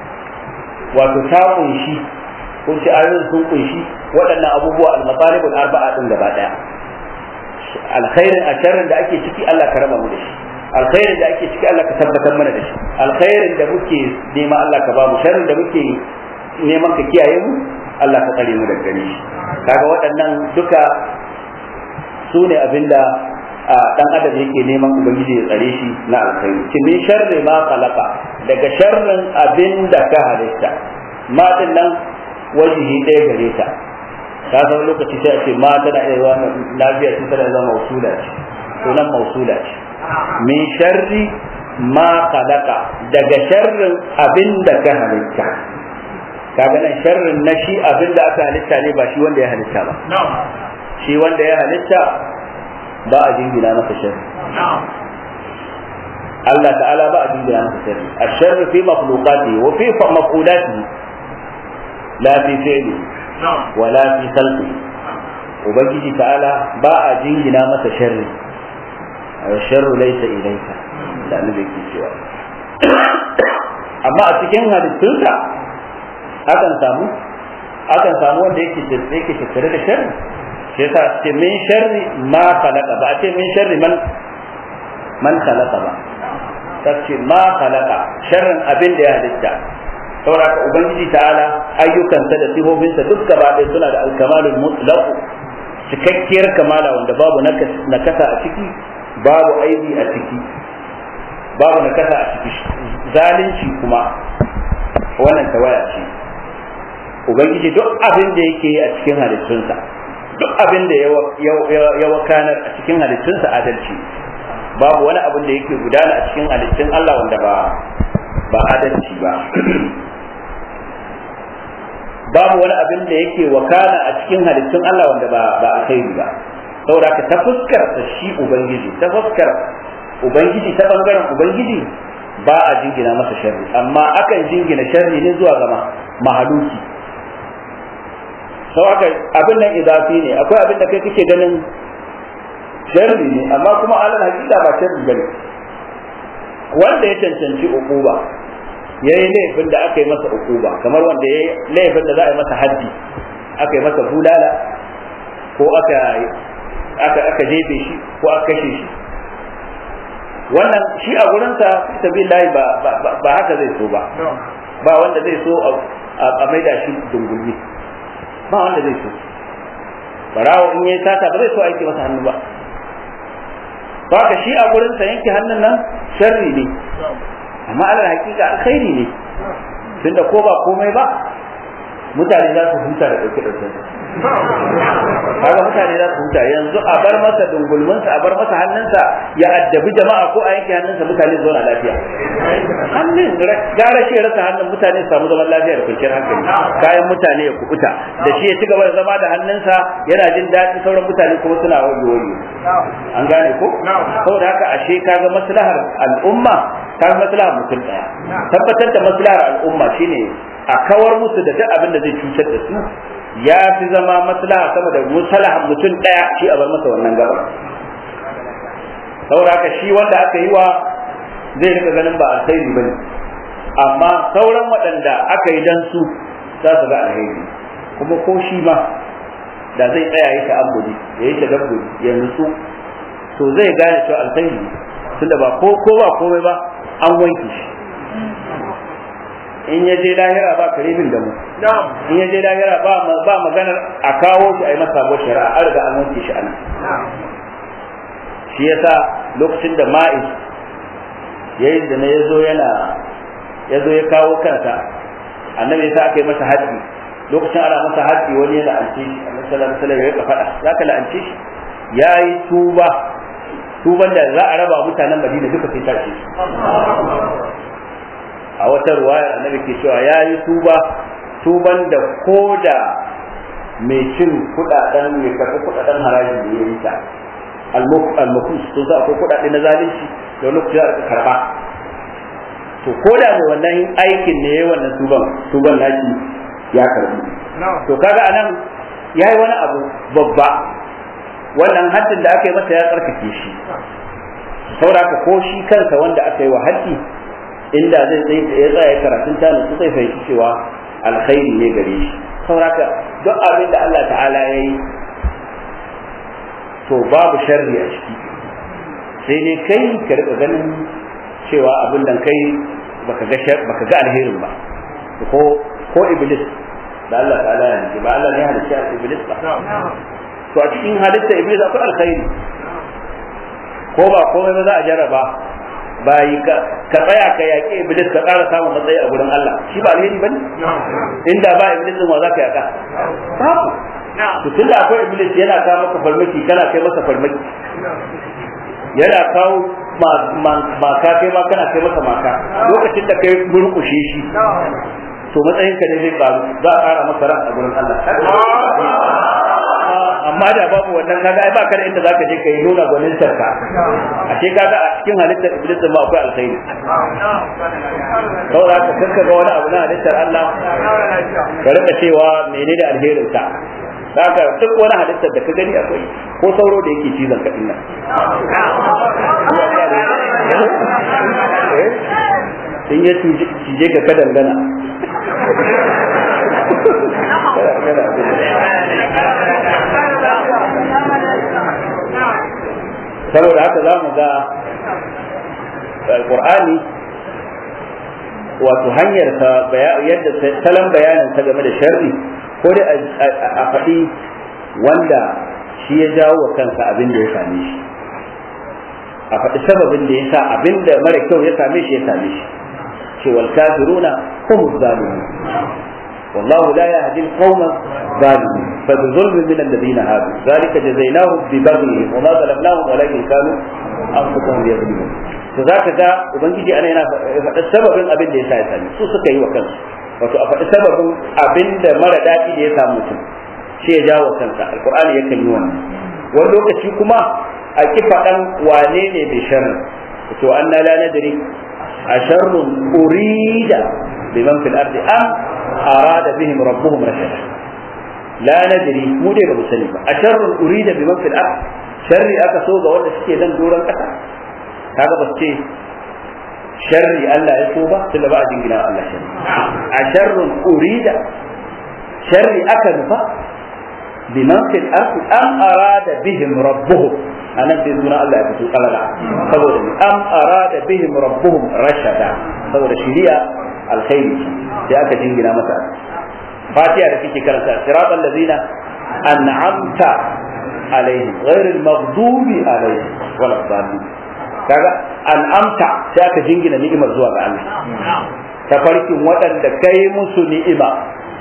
wato ta kunshi kun ci ayoyin sun kunshi waɗannan abubuwa al-matalibul arba'a din gaba daya alkhairin a sharrin da ake ciki Allah ka raba mu da shi alkhairin da ake ciki Allah ka tabbatar mana da shi alkhairin da muke nema Allah ka ba mu sharrin da muke neman ka kiyaye mu Allah ka tsare mu daga gare shi kaga waɗannan duka su ne abinda dan adam yake neman ubangiji ya tsare shi na alkhairi ki min sharri ma khalaqa daga sharrin abinda ka halitta ma din nan wajihi ɗaya gare ta ka san lokaci sai a ce ma tana iya zama lafiya ce tana zama mausula ce to nan mausula ce min sharri ma khalaqa daga sharrin abinda ka halitta kaga nan sharrin na shi abin da aka halitta ne ba shi wanda ya halitta ba shi wanda ya halitta ba a jingina masa sharri Allah ta'ala ba a jingina masa sharri الشر في مخلوقاته وفي مفعولاته لا في فعله ولا في خلقه ubangiji ta'ala ba a jingina masa sharri sharru laysa ilayka da annabi ke cewa amma a cikin halittunsa akan samu akan samu wanda yake yake tattare da sharri shi yasa ce min sharri ma khalaqa ba a ce min sharri man man khalaqa ba ta ce ma khalaqa sharrin abin da ya halitta saboda ubangiji ta'ala ayyukansa da sifofinsa duk gaba ɗaya suna da alkamalul mutlaq cikakkiyar kamala wanda babu nakasa a ciki babu aibi a ciki babu nakasa a ciki zalunci kuma wannan tawaya ce ubangiji duk abin da yake yi a cikin halittunsa duk abin da ya wakanar a cikin halittunsa adalci babu wani abin da yake gudana a cikin halittun Allah wanda ba ba adalci ba babu wani abin da yake wakana a cikin halittun Allah wanda ba ba alkhairi ba saboda ka ta fuskar ta shi ubangiji ta fuskar ubangiji ta bangaren ubangiji ba a jingina masa sharri amma akan jingina sharri ne zuwa ga mahaluki sau haka abin nan izafi ne akwai abin da kai kake ganin sharri ne amma kuma alal hakika ba sharri bane wanda ya cancanci ukuba ya yi laifin da aka yi masa ukuba kamar wanda ya yi laifin da za a yi masa haddi aka yi masa bulala ko aka aka aka jefe shi ko aka kashe shi wannan shi a gurinsa sabillahi ba ba haka zai so ba ba wanda zai so a maida shi dungulmi ba wanda zai so barawo in yayi sata ba zai so aiki masa hannu ba haka shi a gurin sa yanke hannun nan sharri ne amma alal hakika alkhairi ne tunda ko ba komai ba mutane za su huta da dauke dauke kaga mutane za su huta yanzu a bar masa dungulminsa a bar masa hannunsa ya addabi jama'a ko a yanke hannunsa mutane su zauna lafiya hannun gara shi ya rasa hannun mutane su samu zaman lafiya da kwanciyar hankali kayan mutane ya kubuta da shi ya ci gaba da zama da hannunsa yana jin daɗi sauran mutane kuma suna wayo wayo an gane ko saboda haka ashe kaga maslahar al'umma kaga maslahar mutum daya tabbatar da maslahar al'umma shine a kawar musu da duk abin da zai cutar da su ya fi zama maslaha sama da maslahar mutum daya shi a bar masa wannan gaba saboda haka shi wanda aka yi wa zai rika ganin ba alkhairi bane amma sauran waɗanda aka yi dan su za su ga alheri kuma ko shi ma da zai tsaya yi ta'abbudi ya yi tadabburi ya nutsu to zai gane cewa alkhairi tunda ba ko ko ba komai ba an wanke shi in ya je lahira ba karibin da mu in ya je lahira ba ba maganar a kawo shi a yi masa sabuwar shari'a an riga an wanke shi anan shi yasa lokacin da ma'is yayin da na yazo yana yazo ya kawo kansa annabi yasa aka yi masa haddi lokacin ana masa haddi wani ya la'ance shi annabi sallallahu alaihi wasallam ya faɗa zaka la'ance shi yayi tuba tuban da za a raba mutanen Madina duka sai ta ce a wata ruwaya annabi ke cewa yayi tuba tuban da koda mai cin kudaden mai karɓi kudaden harajin da ya yi ta almukus sun sa akwai kudade na zalunci da wani kuɗi aka karba to ko da mai wannan aikin ne yayi wannan tuban tuban nashi ya karbi to kaga anan yayi wani abu babba wannan haddin da aka yi masa ya tsarkake shi saboda ko shi kansa wanda aka yi wa haddi inda zai tsaye ya tsaya karatun ta nutsu zai fahimci cewa alkhairi ne gare shi saboda duk abin da Allah ta'ala ya yi to babu sharri a ciki sai dai kai ka rika ganin cewa abin da kai baka ga baka ga alherin ba ko ko iblis da Allah ta'ala ya ce ba Allah ne halitta iblis ba to a cikin halitta iblis akwai alkhairi ko ba komai ba za a jarraba bayi ka tsaya ka yaƙi iblis ka ƙara samun matsayi a gurin Allah shi ba alheri bane inda ba iblis din wa za ka yaƙa babu to tunda akwai iblis yana kawo maka farmaki kana kai masa farmaki yana kawo maka kai ma kana kai masa maka lokacin da kai murkushe shi to matsayin ka ne zai karu za a ƙara masa ran a gurin Allah amma da babu wannan kaga ai baka da inda zaka je kai nuna gwanin sarka ashe kaga a cikin halittar iblis ma akwai alkhairi saboda ka kanka ga wani abu na halittar Allah ka rika cewa menene alherin sa haka duk wani halittar da ka gani akwai ko sauro da yake cizon ka dinnan in ya cije ka ka dangana saboda haka za mu ga alkur'ani wato hanyar yadda salon bayanin ta game da sharri ko dai a faɗi wanda shi ya jawo wa kansa abin da ya same shi a faɗi sababin da ya sa abin da mara kyau ya same shi ya same shi ce wal kafiruna hum zalimun والله لا يهدي القوم الظالمين فبظلم من الذين هادوا ذلك جزيناهم ببغيهم وما ظلمناهم ولكن كانوا انفسهم يظلمون to za ka ga ubangiji ana yana faɗa sababin abin da ya sa ya sami su suka yi wa kansu wato a faɗi sababin abin da mara daɗi da ya samu mutum shi ya jawo kansa alkur'ani yakan yi wannan wani lokaci kuma a ki faɗan wane ne mai sharri to an na la nadri a sharrun urida biman fil ardi am arada bihim rabbuhum rashada la nadri mu dai ba mu sani ba a sharrun urida biman fil ardi sharri aka so ga wanda suke nan doron kasa kaga ba ce sharri Allah ya so ba tunda ba a jingina Allah sharri a sharrun urida sharri aka nufa biman fil ardi am arada bihim rabbuhum anan sai suna Allah ya fito kalala saboda am arada bihim rabbuhum rashada saboda shiriya alkhairi sai aka jingina masa fatiha da kike karanta siratal ladina an'amta alaihim ghairil maghdubi alaihim wala dhalin kaga an'amta sai aka jingina ni'imar zuwa ga Allah tafarkin waɗanda kai musu ni'ima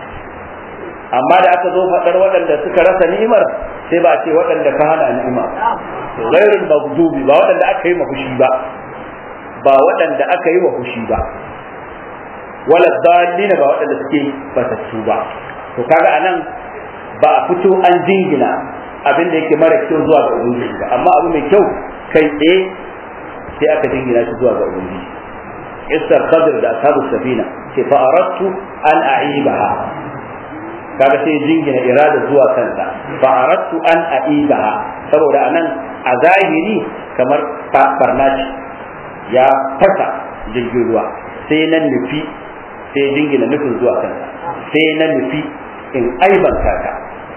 amma da aka zo faɗar waɗanda suka rasa ni'imar sai ba a ce waɗanda ka hana ni'ima ghairul maghdubi ba waɗanda aka yi mafushi ba ba waɗanda aka yi wa fushi ba wala dallina ba waɗanda suke batattu ba to kaga anan ba a fito an jingina abin da yake mara kyau zuwa ga ubangiji ba amma abu mai kyau kai tsaye sai aka jingina shi zuwa ga ubangiji isar khadir da ashabu safina ce fa aradtu an a'ibaha kaga sai jingina irada zuwa kansa fa aradtu an a'ibaha saboda anan a zahiri kamar farnaci ya fasa jirgin ruwa sai nan nufi sai jingina nufin zuwa kansa sai na nufi in aibanta ka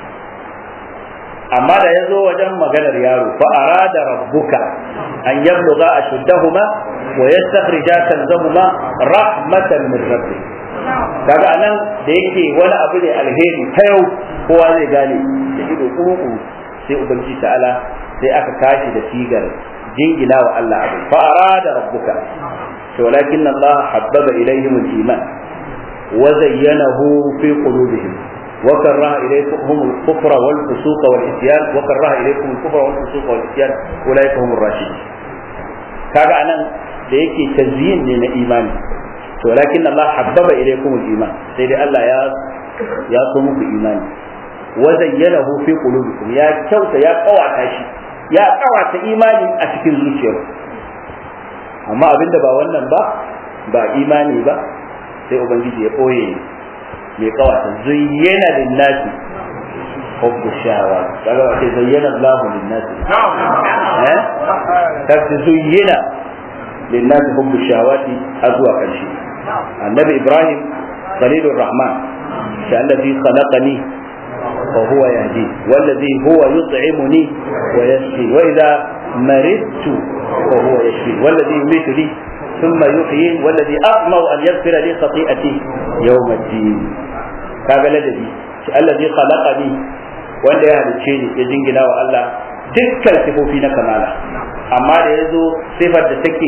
amma da ya zo wajen maganar yaro fa arada rabbuka an yabluga ashuddahuma wa yastakhrija kanzahuma rahmatan min rabbi kaga anan da yake wani abu ne alheri ta yau kowa zai gane da ido kuku sai ubangiji ta'ala sai aka tashi da sigar jingina wa Allah abu fa arada rabbuka to walakin Allah habbaba ilayhim al-iman wa zayyanahu fi qulubihim وكره إليكم الكفر والفسوق والعصيان وكره إليكم الكفر والفسوق والعصيان أولئك هم الراشدون kaga anan da yake tazyin ne na imani to lakin Allah habbaba ilaykum al-iman sai dai Allah ya ya so muku imani wa zayyanahu fi qulubikum ya kyauta ya kawata shi ya kawata imani a cikin zuciyar amma abinda ba wannan ba ba imani ba sai ubangiji ya koye mai kawata zuyyana linnasi hubbu shawa kaga wace zayyana Allahu linnasi eh kace zuyyana linnasi hubbu shawati har zuwa karshe annabi Ibrahim khalilur rahman shi allazi khalaqani وهو يهدي والذي هو يطعمني ويسقي وإذا مرضت وهو يشفي والذي يميتني ثم يحيي والذي أطمع أن يغفر لي خطيئتي يوم الدين kaga ladabi allazi khalaqani wanda ya halicce ni ya jingina wa Allah dukkan sifofi na kamala amma da yazo sifar da take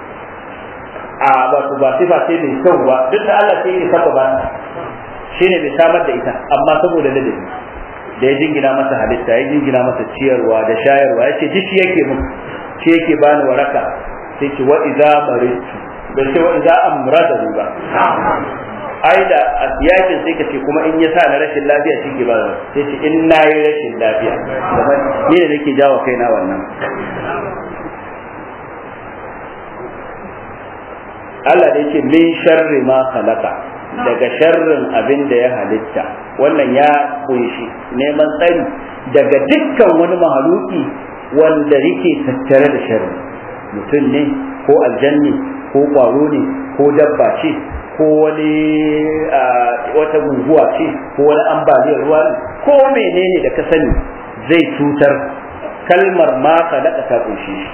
a wato ba sifa sai mai kyau ba duk da Allah sai ya saba ba shine bai samar da ita amma saboda ladabi da ya jingina masa halitta ya jingina masa ciyarwa da shayarwa ya ce duk shi yake mun shi yake bani waraka sai ce wa idza maritu bai ce wa idza amrada ba ai da yakin sai ka ce kuma in ya sa na rashin lafiya shi ke ba sai ce in na yi rashin lafiya kuma ni da nake jawo kaina wannan Allah da yake min sharri ma khalaqa daga sharrin abin da ya halitta wannan ya kunshi neman tsari daga dukkan wani mahaluki wanda yake tattare da sharri mutum ne ko aljanni ko kwaro ne ko dabba ce ko wani wata guguwa ce ko wani ambaliyar ruwa ne ko menene da ka sani zai cutar kalmar ma ka daɗa ta kunshi shi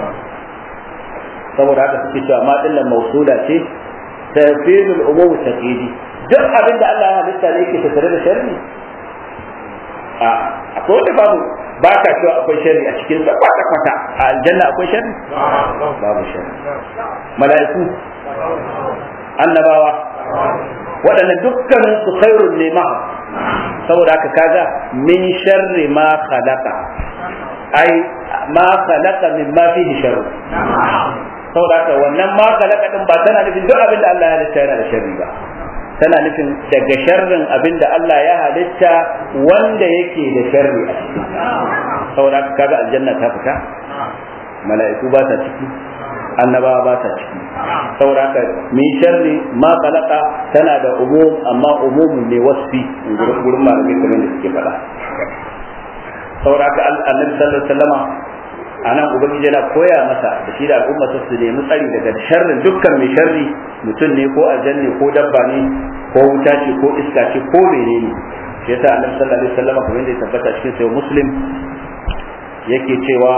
saboda haka suke cewa ma dillan mausula ce tafsirul umum taqidi duk abin da Allah ya halitta ne yake tattare da sharri a akwai wanda babu ba ka cewa akwai sharri a cikin sa kwata kwata a aljanna akwai sharri babu sharri mala'iku annabawa waɗannan dukkanin su khairun ne ma saboda haka kaga min sharri ma khalaqa ai ma khalaqa min ma fihi sharru saboda haka wannan ma khalaqa din ba tana nufin duk abin da Allah ya halitta yana da sharri ba tana nufin daga sharrin abin da Allah ya halitta wanda yake da sharri a ciki saboda haka kaga aljanna ta fita mala'iku ba ta ciki annabawa ba ta ciki saboda haka min sharri ma khalaqa tana da umum amma umumun ne wasfi gurin malamai kamar da suke faɗa saboda haka annabi sallallahu alaihi wasallama anan ubangiji yana koya masa da shi da al'umma su nemi tsari daga sharrin dukkan mai sharri mutum ne ko aljanne ko dabba ne ko wuta ce ko iska ce ko menene shi yasa annabi sallallahu alaihi wasallama kamar da ya tabbata cikin sayo muslim yake cewa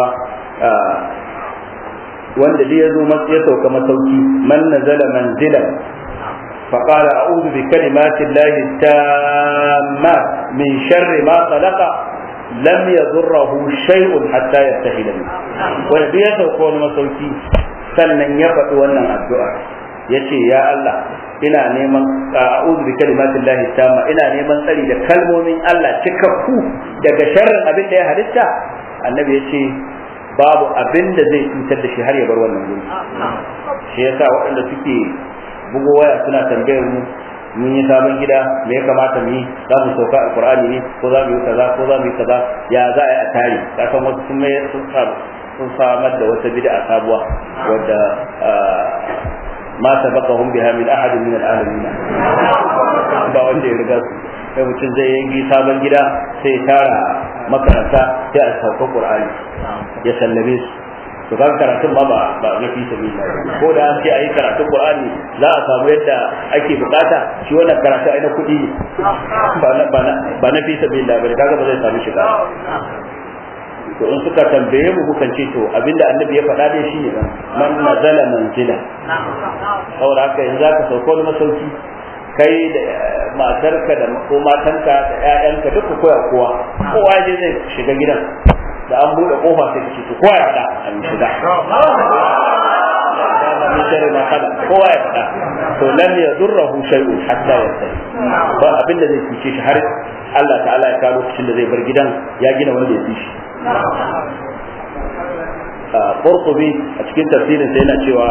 wanda dai ya zo ya sauka masauki man nazala manzilan فقال أعوذ بكلمات الله التامات من شر ما خلق لم يضره شيء حتى يرتحل منه wanda ya sauka wani masauki sannan ya faɗi wannan addu'a ya ce ya Allah ina neman a'udhu bi kalimatin lahi tamma ina neman tsari da kalmomin Allah cikakku daga sharrin abin da ya halitta annabi ya ce babu abin da zai cutar da shi har ya bar wannan guri shi yasa waɗanda suke bugo waya suna tambayar mu mun yi sabon gida me ya kamata mu yi za mu sauka alqur'ani ne ko za mu yi kaza ko za mu yi kaza ya za a yi a tare ka san wasu sun mai sun sun samar da wata bid'a sabuwa wadda ma sabaqahum biha min ahad min al-alamin ba wanda ya riga su sai mutum zai yi sabon gida sai tara makaranta sai a sauka qur'ani ya sallame su to kan karatun ba ba na fi sabila ko da an ce ayi karatun qur'ani za a samu yadda ake bukata shi wannan karatu ai na kudi ne ba na ba na fi sabila ba kaga ba zai samu shiga to in suka tambaye mu mukan ce to abinda annabi ya faɗa dai shine man nazala manzila saboda haka yanzu zaka sauko wani masauki kai da matarka da ko matanka da ƴaƴanka duka koya kowa kowa je zai shiga gidan da an buɗe kofa sai kace to kowa ya fada an shiga min sharri ma kada kowa ya fada to lam yadurruhu shay'un hatta yastahi ba abin da zai cuce shi har Allah ta'ala ya kawo lokacin da zai bar gidan ya gina wanda ya fi shi Qurtubi a cikin tafsirin sa yana cewa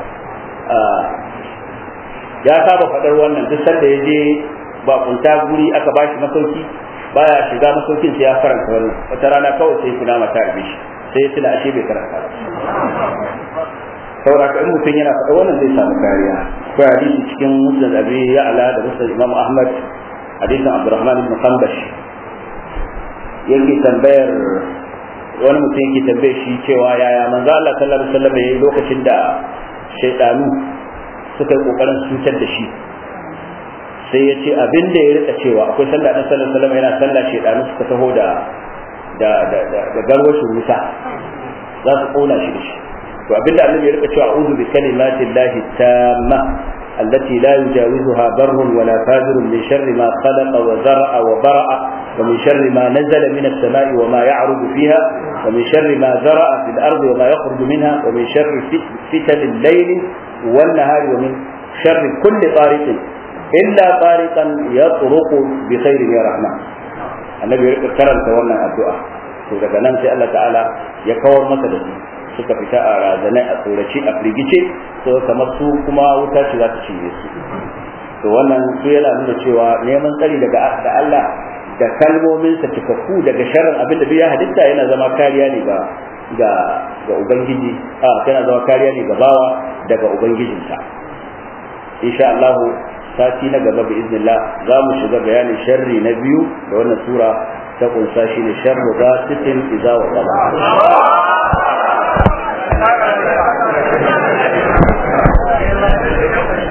ya saba faɗar wannan duk sanda ya je ba kunta guri aka bashi masauki baya shiga masaukin sai ya karanta wannan wata rana kawai sai kuna mata rabe shi sai tuna ashe bai karanta ba saboda in mutum yana faɗa wannan zai samu kariya akwai hadisi cikin musnad abi ya'la da musnad imam ahmad hadisin abdurrahman ibn qambash yake tambayar wani mutum yake tambaye shi cewa yaya manzo Allah sallallahu alaihi wasallam yayi lokacin da shaydanu suka yi kokarin cutar da shi sai ya ce abin da ya rika cewa akwai sallah dan sallallahu alaihi wasallam yana sallah shaydanu suka taho da da da da garwashin wuta za su kona shi da shi to abin da annabi ya rika cewa a'udhu bi kalimati llahi tamma التي لا يجاوزها بر ولا فاجر من شر ما خلق وزرع وبرأ ومن شر ما نزل من السماء وما يعرض فيها ومن شر ما زرع في الأرض وما يخرج منها ومن شر فتن الليل والنهار ومن شر كل طارق إلا طارقا يطرق بخير يا رحمن النبي كرم تولى الدعاء to daga nan sai Allah ta'ala ya kawar masa da su suka fita a razanai a tsoraci a firgice to kamar su kuma wuta ce za ta cinye su to wannan su yana nuna cewa neman tsari daga da Allah da kalmomin sa cikakku daga sharrin abin da ya halitta yana zama kariya ne ga ga ga ubangiji a yana zama kariya ne ga bawa daga ubangijinsa insha Allah sati na gaba bi iznillah za mu shiga bayanin sharri na biyu da wannan sura ta kunsa shine sharru ghasitin idza wa